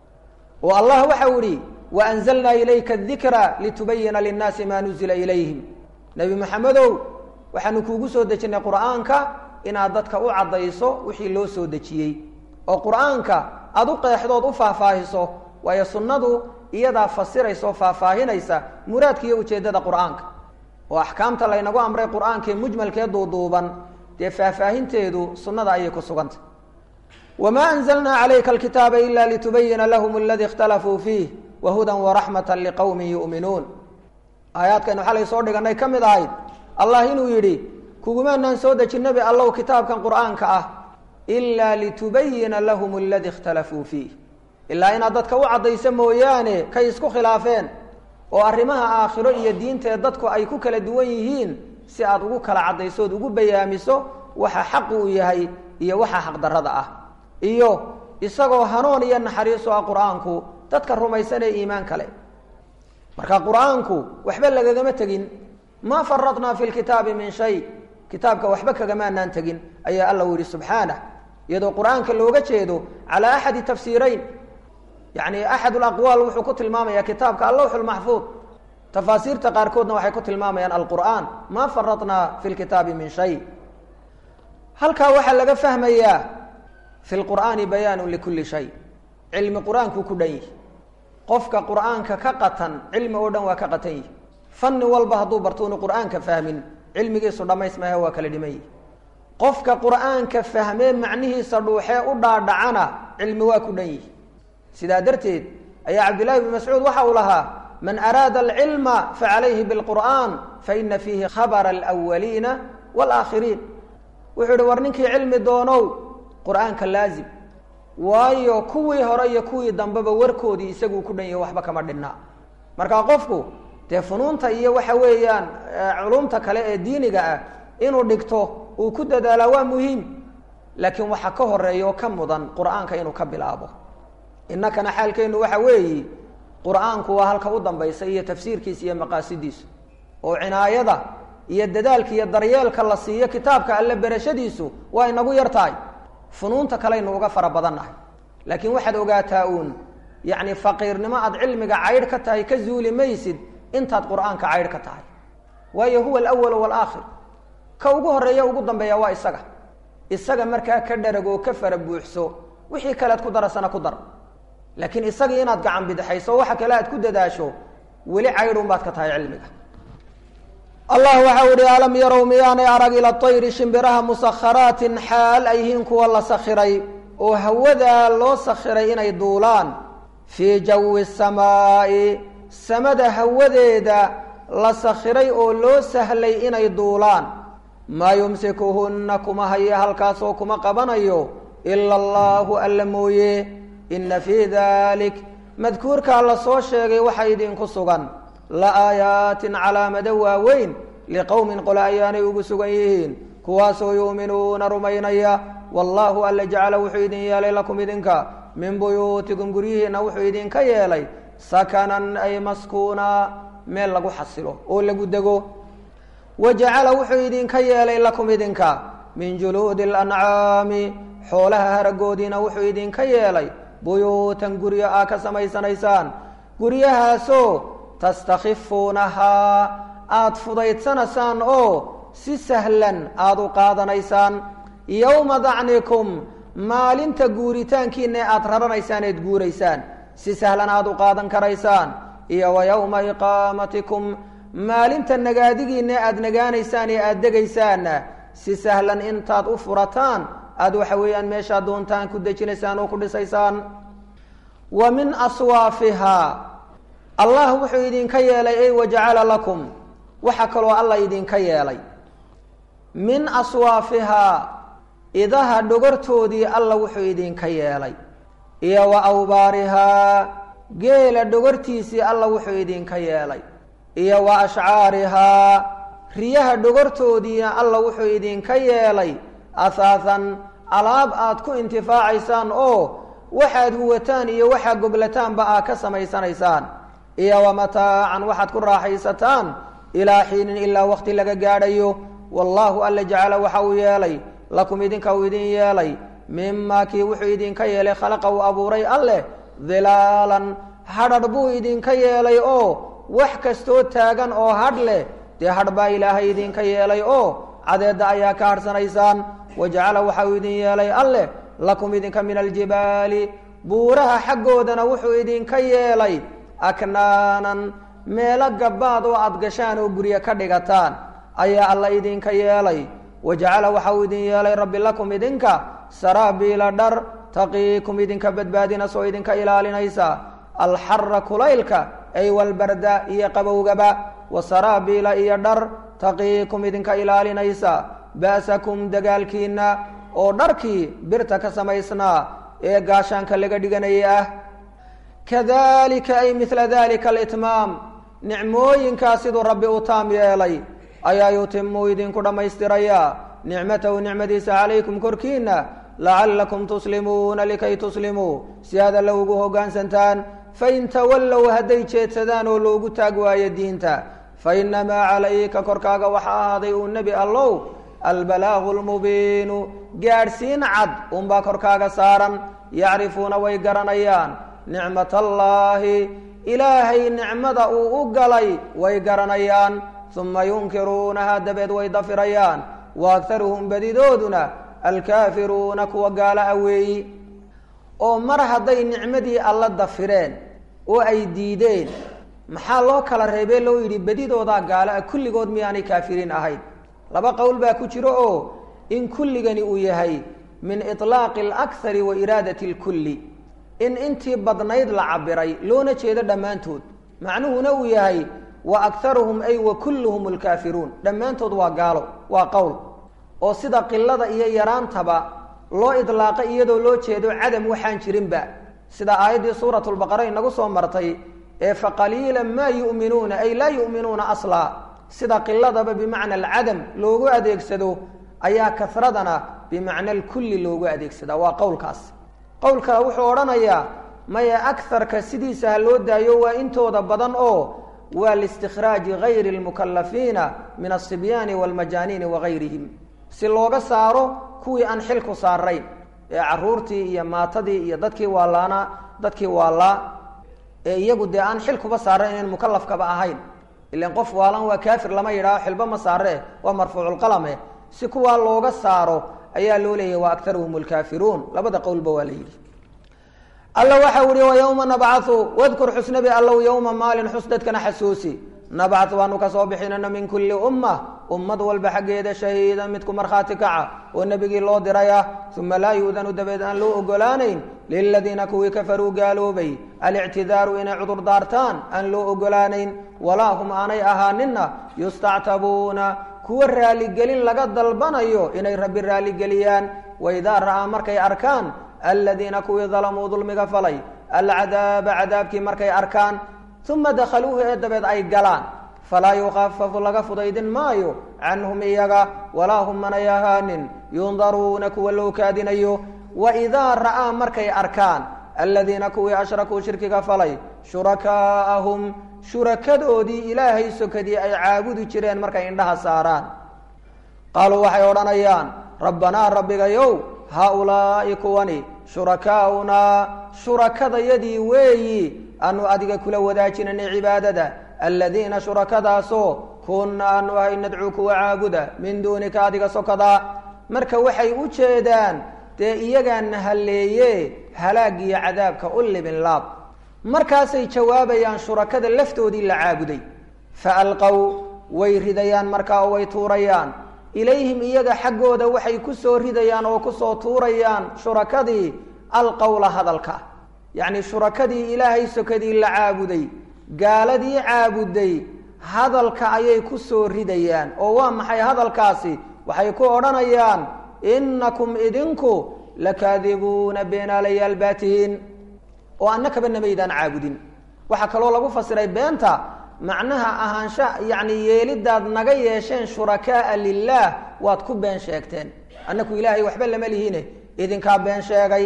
oo allah waxau ihi waanzalnaa ilayka adikra litubayina linnaasi maa nuzila ilayhim nebi maxamedow waxaanu kuugu soo dejinnay qur-aanka inaad dadka u caddayso wixii loo soo dejiyey oo qur-aanka aada u qeexdood u faahfaahiso waayo sunnadu iyadaa fasiraysa oo faahfaahinaysa muraadka iyo ujeeddada qur-aanka oo axkaamta laynagu amray qur-aankaee mujmalkee duuduuban dee faahfaahinteedu sunnada ayay ku sugantay wamaa anzalnaa calayka alkitaaba ila litubayina lahum aladii ikhtalafuu fiih wahudan waraxmata liqowmin yu'minuun aayaadkaynu xalay soo dhiganay ka mid ahayd allah inuu yidhi kugumaanaan soo dejin nebi allow kitaabkan qur-aanka ah ilaa litubayina lahum aladii ikhtalafuu fiih ilaa inaad dadka u caddayso mooyaane kay isku khilaafeen oo arrimaha aakhiro iyo diintaee dadku ay ku kala duwan yihiin si aad ugu kala caddayso ood ugu bayaamiso waxa xaqu uu yahay iyo waxa xaqdarrada ah iyo isagoo hanuun iyo naxariisu ah qur-aanku dadka rumaysan ee iimaan kale marka qur-aanku waxba lagagama tegin maa faradnaa fi lkitaabi min shay kitaabka waxba kagamaanaan tegin ayaa alla u yihi subxaanah iyadoo qur-aanka looga jeedo calaa axadi tafsiirayn yani axad laqwaal wuxuu ku tilmaamaya kitaabka allawx lmaxfuud tafaasiirta qaarkoodna waxay ku tilmaamayaan alqur'aan maa faradnaa fi lkitaabi min shay halkaa waxaa laga fahmayaa fi lqur'aani bayaanu likulli shay cilmi qur-aankuu ku dhan yihi qofka qur'aanka ka qatan cilmi oo dhan waa ka qatan yihi fanni walba hadduu barto unu qur'aanka fahmin cilmigiisu dhammays maaha waa kala dhiman yihi qofka qur'aanka fahmee macnihiisa dhuuxee u dhaadhacana cilmi waa ku dhan yihi sidaa darteed ayaa cabdillahi bn mascuud waxa uu lahaa man araada alcilma facalayhi bilqur'aan faina fiihi khabara alwaliina waalaakhiriin wuxuu ihi war ninkii cilmi doonow qur'aanka laazim waayo kuwii hore iyo kuwii dambeba warkoodii isaguu ku dhan yahay waxba kama dhinna marka qofku dee funuunta iyo waxa weeyaan culumta kale ee diiniga ah inuu dhigto uu ku dadaalaa waa muhiim laakiin waxa ka horeeya oo ka mudan qur'aanka inuu ka bilaabo innakana xaalkeennu waxa weeyi qur'aanku waa halka u dambaysa iyo tafsiirkiisa iyo maqaasidiisu oo cinaayada iyo dadaalka iyo daryeelka la siiyo kitaabka alle berashadiisu waa inagu yar tahay funuunta kalaynu uga fara badannahay laakiin waxaad ogaataa uun yacni faqiirnimo aad cilmiga caydh ka tahay ka zuuli maysid intaad qur'aanka caydh ka tahay waayo huwa alawalu waalaakhir ka ugu horreeya ugu dambeeya waa isaga isaga markaa ka dharagoo ka fara buuxso wixii kalead ku darasana ku dar laakiin isagii inaad gacan bidixayso waxa kale aad ku dadaasho weli caydhun baad ka tahay cilmiga allah waxau ihi alam yarow miyaanay arag ila tayri shimbiraha musakharaatin xaal ay yihiin kuwa la sakhiray oo hawadaa loo sakhiray inay duulaan fii jawi samaa'i samada hawadeeda la sakhiray oo loo sahlay inay duulaan maa yumsikuhunna kuma haye halkaasoo kuma qabanayo ila allaahu alla mooye ina fii dalik madkuurkaa la soo sheegay waxaa idinku sugan la aayaatin calaamado waaweyn liqowmin qole ayaanay ugu sugan yihiin kuwaasoo yuuminuuna rumaynaya wallaahu alla jacala wuxuu idin yeelay lakum idinka min buyuutikum guryihiina wuxuu idinka yeelay sakanan ay maskuuna meel lagu xasilo oo lagu dego wa jacala wuxuu idinka yeelay lakum idinka min juluudi alancaami xoolaha haragoodiina wuxuu idinka yeelay buyuutan guryo aa ka samaysanaysaan guryahaasoo tastakhifuunahaa aada fudaydsanaysaan oo si sahlan aada u qaadanaysaan yowma dacnikum maalinta guuritaankiina aada raranaysaan eed guuraysaan si sahlan aada u qaadan karaysaan iyo wa yowma iqaamatikum maalinta nagaadigiina aada nagaanaysaan ee aada degaysaanna si sahlan intaad u furataan aada waxa weeyaan meeshaad doontaan ku dejinaysaan oo ku dhisaysaan wa min aswaafihaa allah wuxuu idinka yeelay ey wajacala lakum waxaa kaloo alla idinka yeelay min aswaafihaa idaha dhogortoodii alla wuxuu idinka yeelay iyo wa awbaarihaa geela dhogortiisii alla wuxuu idinka yeelay iyo wa ashcaarihaa riyaha dhogortoodiina alla wuxuu idinka yeelay ahaahan alaab aad ku intifaacaysaan oo waxaad huwataan iyo waxaad goglataanba aad ka samaysanaysaan iyo wa mataacan waxaad ku raaxaysataan ilaa xiinin ilaa waqti laga gaadhayo wallaahu alla jacala waxa uu yeelay lakum idinka uu idin yeelay mimaa kii wuxuu idinka yeelay khalaqa uu abuuray alleh dilaalan hadhadh buu idinka yeelay oo wax kastoo taagan oo hadh leh dee hadh baa ilaahay idinka yeelay oo cadeedda ayaa ka hadhsanaysaan wajacala waxa uu idin yeelay alleh lakum idinka min aljibaali buuraha xaggoodana wuxuu idinka yeelay aknaanan meelo gabbaad oo aad gashaan oo guryo ka dhigataan ayaa alla idinka yeelay wajacala waxa uu idin yeelay rabbi lakum idinka saraabiila dhar taqiikum idinka badbaadinasoo idinka ilaalinaysa alxara kulaylka ay walbarda iyo qabowgaba wa saraabiila iyo dhar taqiikum idinka ilaalinaysa ba'sakum dagaalkiina oo dharkii birta ka samaysnaa ee gaashaanka laga dhiganayay ah kadalika ay midla dalika alitmaam nicmooyinkaa siduu rabbi u taam yeelay ayaa yutimuu idinku dhammaystirayaa nicmatahu nicmadiisa calaykum korkiina lacallakum tuslimuuna likay tuslimuu si aada lowgu hoggaansantaan fain tawallow hadday jeedsadaan oo loogu taag waayo diinta fainamaa calayka korkaaga waxa ahaaday uu nebi allow albalaagu lmubiinu gaadhsiin cad unbaa korkaaga saaran yacrifuuna way garanayaan nicmat allaahi ilaahay nicmada uu u galay way garanayaan uma yunkiruunaha dabeed way dafirayaan wa aktaruhum badidooduna alkaafiruuna kuwa gaala aweeyi oo mar hadday nicmadii alla dafireen oo ay diideen maxaa loo kala reebee loo yidhi bedidoodaa gaala ah kulligood miyaanay kaafiriin ahayn laba qowl baa ku jiro oo in kulligani uu yahay min iطlaaqi اlakari wa iraadati اlkulli in intii badnayd la cabiray loona jeedo dhammaantood macnuhuna uu yahay wa akharuhum ay wa kulluhum اlkaafiruun dhammaantood waa gaalo waa qowl oo sida qilada iyo yaraantaba loo idlaaqa iyadoo loo jeedo cadam waxaan jirinba sida aayaddii suurat lbaqara inagu soo martay ee faqaliila maa yu'minuuna ay laa yu'minuuna aslaa sida qiladaba bimacna alcadam loogu adeegsado ayaa kasradana bimacna alkulli loogu adeegsadaa waa qowlkaas qowl kale wuxuu odhanayaa maya akarka sidiisa ha loo daayo waa intooda badan oo waa liistikhraaji gayri lmukalafiina min asibyaani walmajaaniini wagayrihim si looga saaro kuwii aan xilku saarayn ee caruurtii iyo maatadii iyo dadkii waalaana dadkii waalaa ee iyagu dee aan xil kuba saarayn inayn mukalafkaba ahayn ilan qof waalan waa kaafir lama yidhaaho xilba ma saaree waa marfuuculqalame si kuwaa looga saaro ayaa loo leeyahy wa aktaruhum lkaafiruun labada qowlba waa la yidhi alla waxa uhi wa yowma nabcau wadkur xusnabi allow yowma maalin xus dadkana xasuusi nabcat waanu kasoo bixinana min kulli umma ummad walba xaggeeda shahiida midku markhaati kaca oo nebigii loo diraya uma laa yu'danu dabeed aan loo ogolaanayn liladiina kuwii kafaruu gaaloobay alictidaaru inay cudur daartaan aan loo ogolaanayn walaa hum aanay ahaanina yustactabuuna kuwa raaligelin laga dalbanayo inay rabbi raaligeliyaan waidaa ra'aa markay arkaan aladiina kuwii dalamuu dulmiga falay alcadaaba cadaabkii markay arkaan uma dakhaluuhu ee dabeed ay galaan falaa yukafafu laga fudaydin maayo canhum iyaga walaa hum manay ahaanin yundaruuna kuwa loo kaadinayo waidaa ra'aa markay arkaan aladiina kuwii ashrakuu shirkiga falay shurakaa'ahum shurakadoodii ilaahay sokadii ay caabudi jireen markay indhaha saaraan qaaluu waxay odhanayaan rabbanaa rabbigayow haaulaa'i kuwani shurakaa'unaa shurakadayadii weeyi aanu adiga kula wadaajinanay cibaadada aladiina shurakadaasoo kunna aanu ahay nadcuu kuwa caabuda min duunika adiga sokadaa marka waxay u jeedaan dee iyagaana halleeye halaag iyo cadaabka u libin laab markaasay jawaabayaan shurakada laftoodii la caabuday fa alqow way ridayaan markaa oo way tuurayaan ilayhim iyaga xaggooda waxay ku soo ridayaan oo kusoo tuurayaan shurakadii alqowla hadalka yacni shurakadii ilaahay sokadii la caabuday gaaladii caabuday hadalka ayay ku soo ridayaan oo waa maxay hadalkaasi waxay ku odhanayaan innakum idinku lakaadibuuna beenaalayaal baa tihiin oo annakaba namaydaan caabudin waxaa kaloo lagu fasiray beenta macnaha ahaansha yacni yeelidaad naga yeesheen shurakaaa lilaah waad ku been sheegteen annaku ilaahay waxba lama lihiine idinkaa been sheegay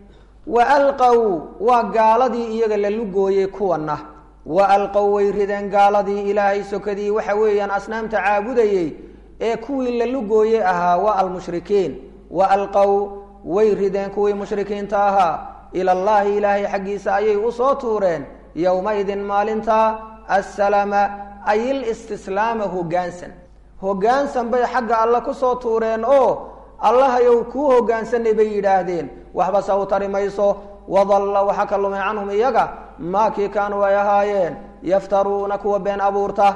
wa alqow waa gaaladii iyaga la lugooyey kuwana wa alqow way rideen gaaladii ilaahay sokadii waxa weeyaan asnaamta caabudayey ee kuwii la lugooye ahaa waa almushrikiin wa alqow way rideen kuwii mushrikiinta ahaa ila llaahi ilaahay xaggiisa ayay usoo tuureen yowmaidin maalinta assalama ay ilistislaama hoggaansan hoggaansan bay xagga alle kusoo tuureen oo allahayow kuu hoggaansanay bay yidhaahdeen waxba se u tari mayso wadalla waxa ka lumay canhum iyaga maakii kaanuu ay ahaayeen yaftaruuna kuwa been abuurta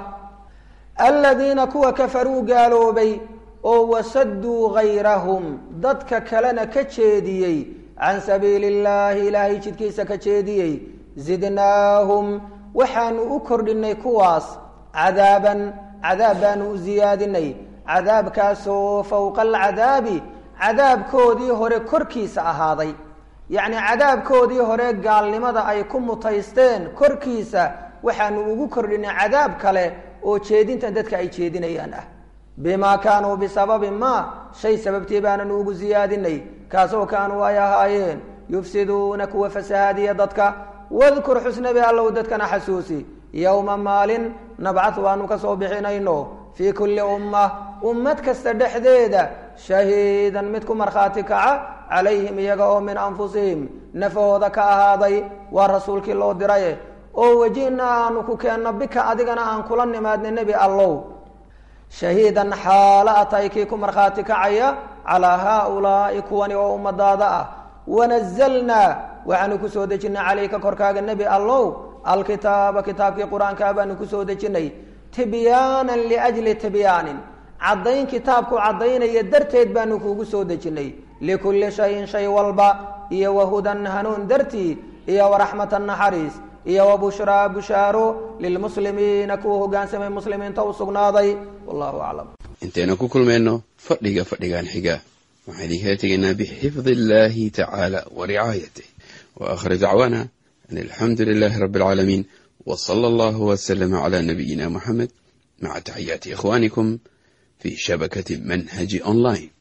aladiina kuwa kafaruu gaaloobay oo wasaduu gayrahum dadka kalena ka jeediyey can sabiili illaahi ilaahay jidkiisa ka jeediyey zidnaahum waxaanu u kordhinay kuwaas cadaaban cadaab baanu u siyaadinay cadaabkaasoo fowqa alcadaabi cadaabkoodii hore korkiisa ahaaday yacni cadaabkoodii hore gaalnimada ay ku mutaysteen korkiisa waxaanu ugu kordhinay cadaab kale oo jeedintan dadka ay jeedinayaan ah bimaa kaanuu bisababi ma shay sababtii baananu ugu siyaadinay kaasoo kaanuu ay ahaayeen yufsiduuna kuwa fasahaadiya dadka wadkur xusnabi allow dadkana xasuusi yowma maalin nabcadu aanu ka soo bixinayno fii kulli umma ummad kasta dhexdeeda shahiidan mid ku markhaati kaca calayhim iyaga oo min anfusihim nafahooda ka ahaaday waa rasuulkii loo diray oo wajinaa aanu ku keenno bika adigana aan kula nimaadna nebi allow shahiidan xaalo atay kii ku markhaati kacaya calaa haaulaa'i kuwani oo ummadaada ah wanazalnaa waxaanu kusoo dejinay calayka korkaaga nebi allow alkitaaba kitaabkii qur-aankaa baanu kusoo dejinay tibyaanan liajli tibyaanin caddayn kitaabku caddaynaya darteed baanu kuugu soo dejinay likulli shayin shay walba iyo wahudan hanuun dartii iyo waraxmatan naxariis iyo wabushraa bushaaro lilmuslimiina kuwa hogaansamay muslimiinta u sugnaaday wallahu aclam intaynu ku kulmayno fadhiga fadhigan xiga waxaan idinkala tegaynaa bixifdi illahi tacaala wa ricaayatih wa aakhir dacwaana an alxamdu lilahi rabi alcaalamiin w sala allahu waslama cala nabiyina muxamed maca taxiyaati ikhwanikum fi shabakati manhaji online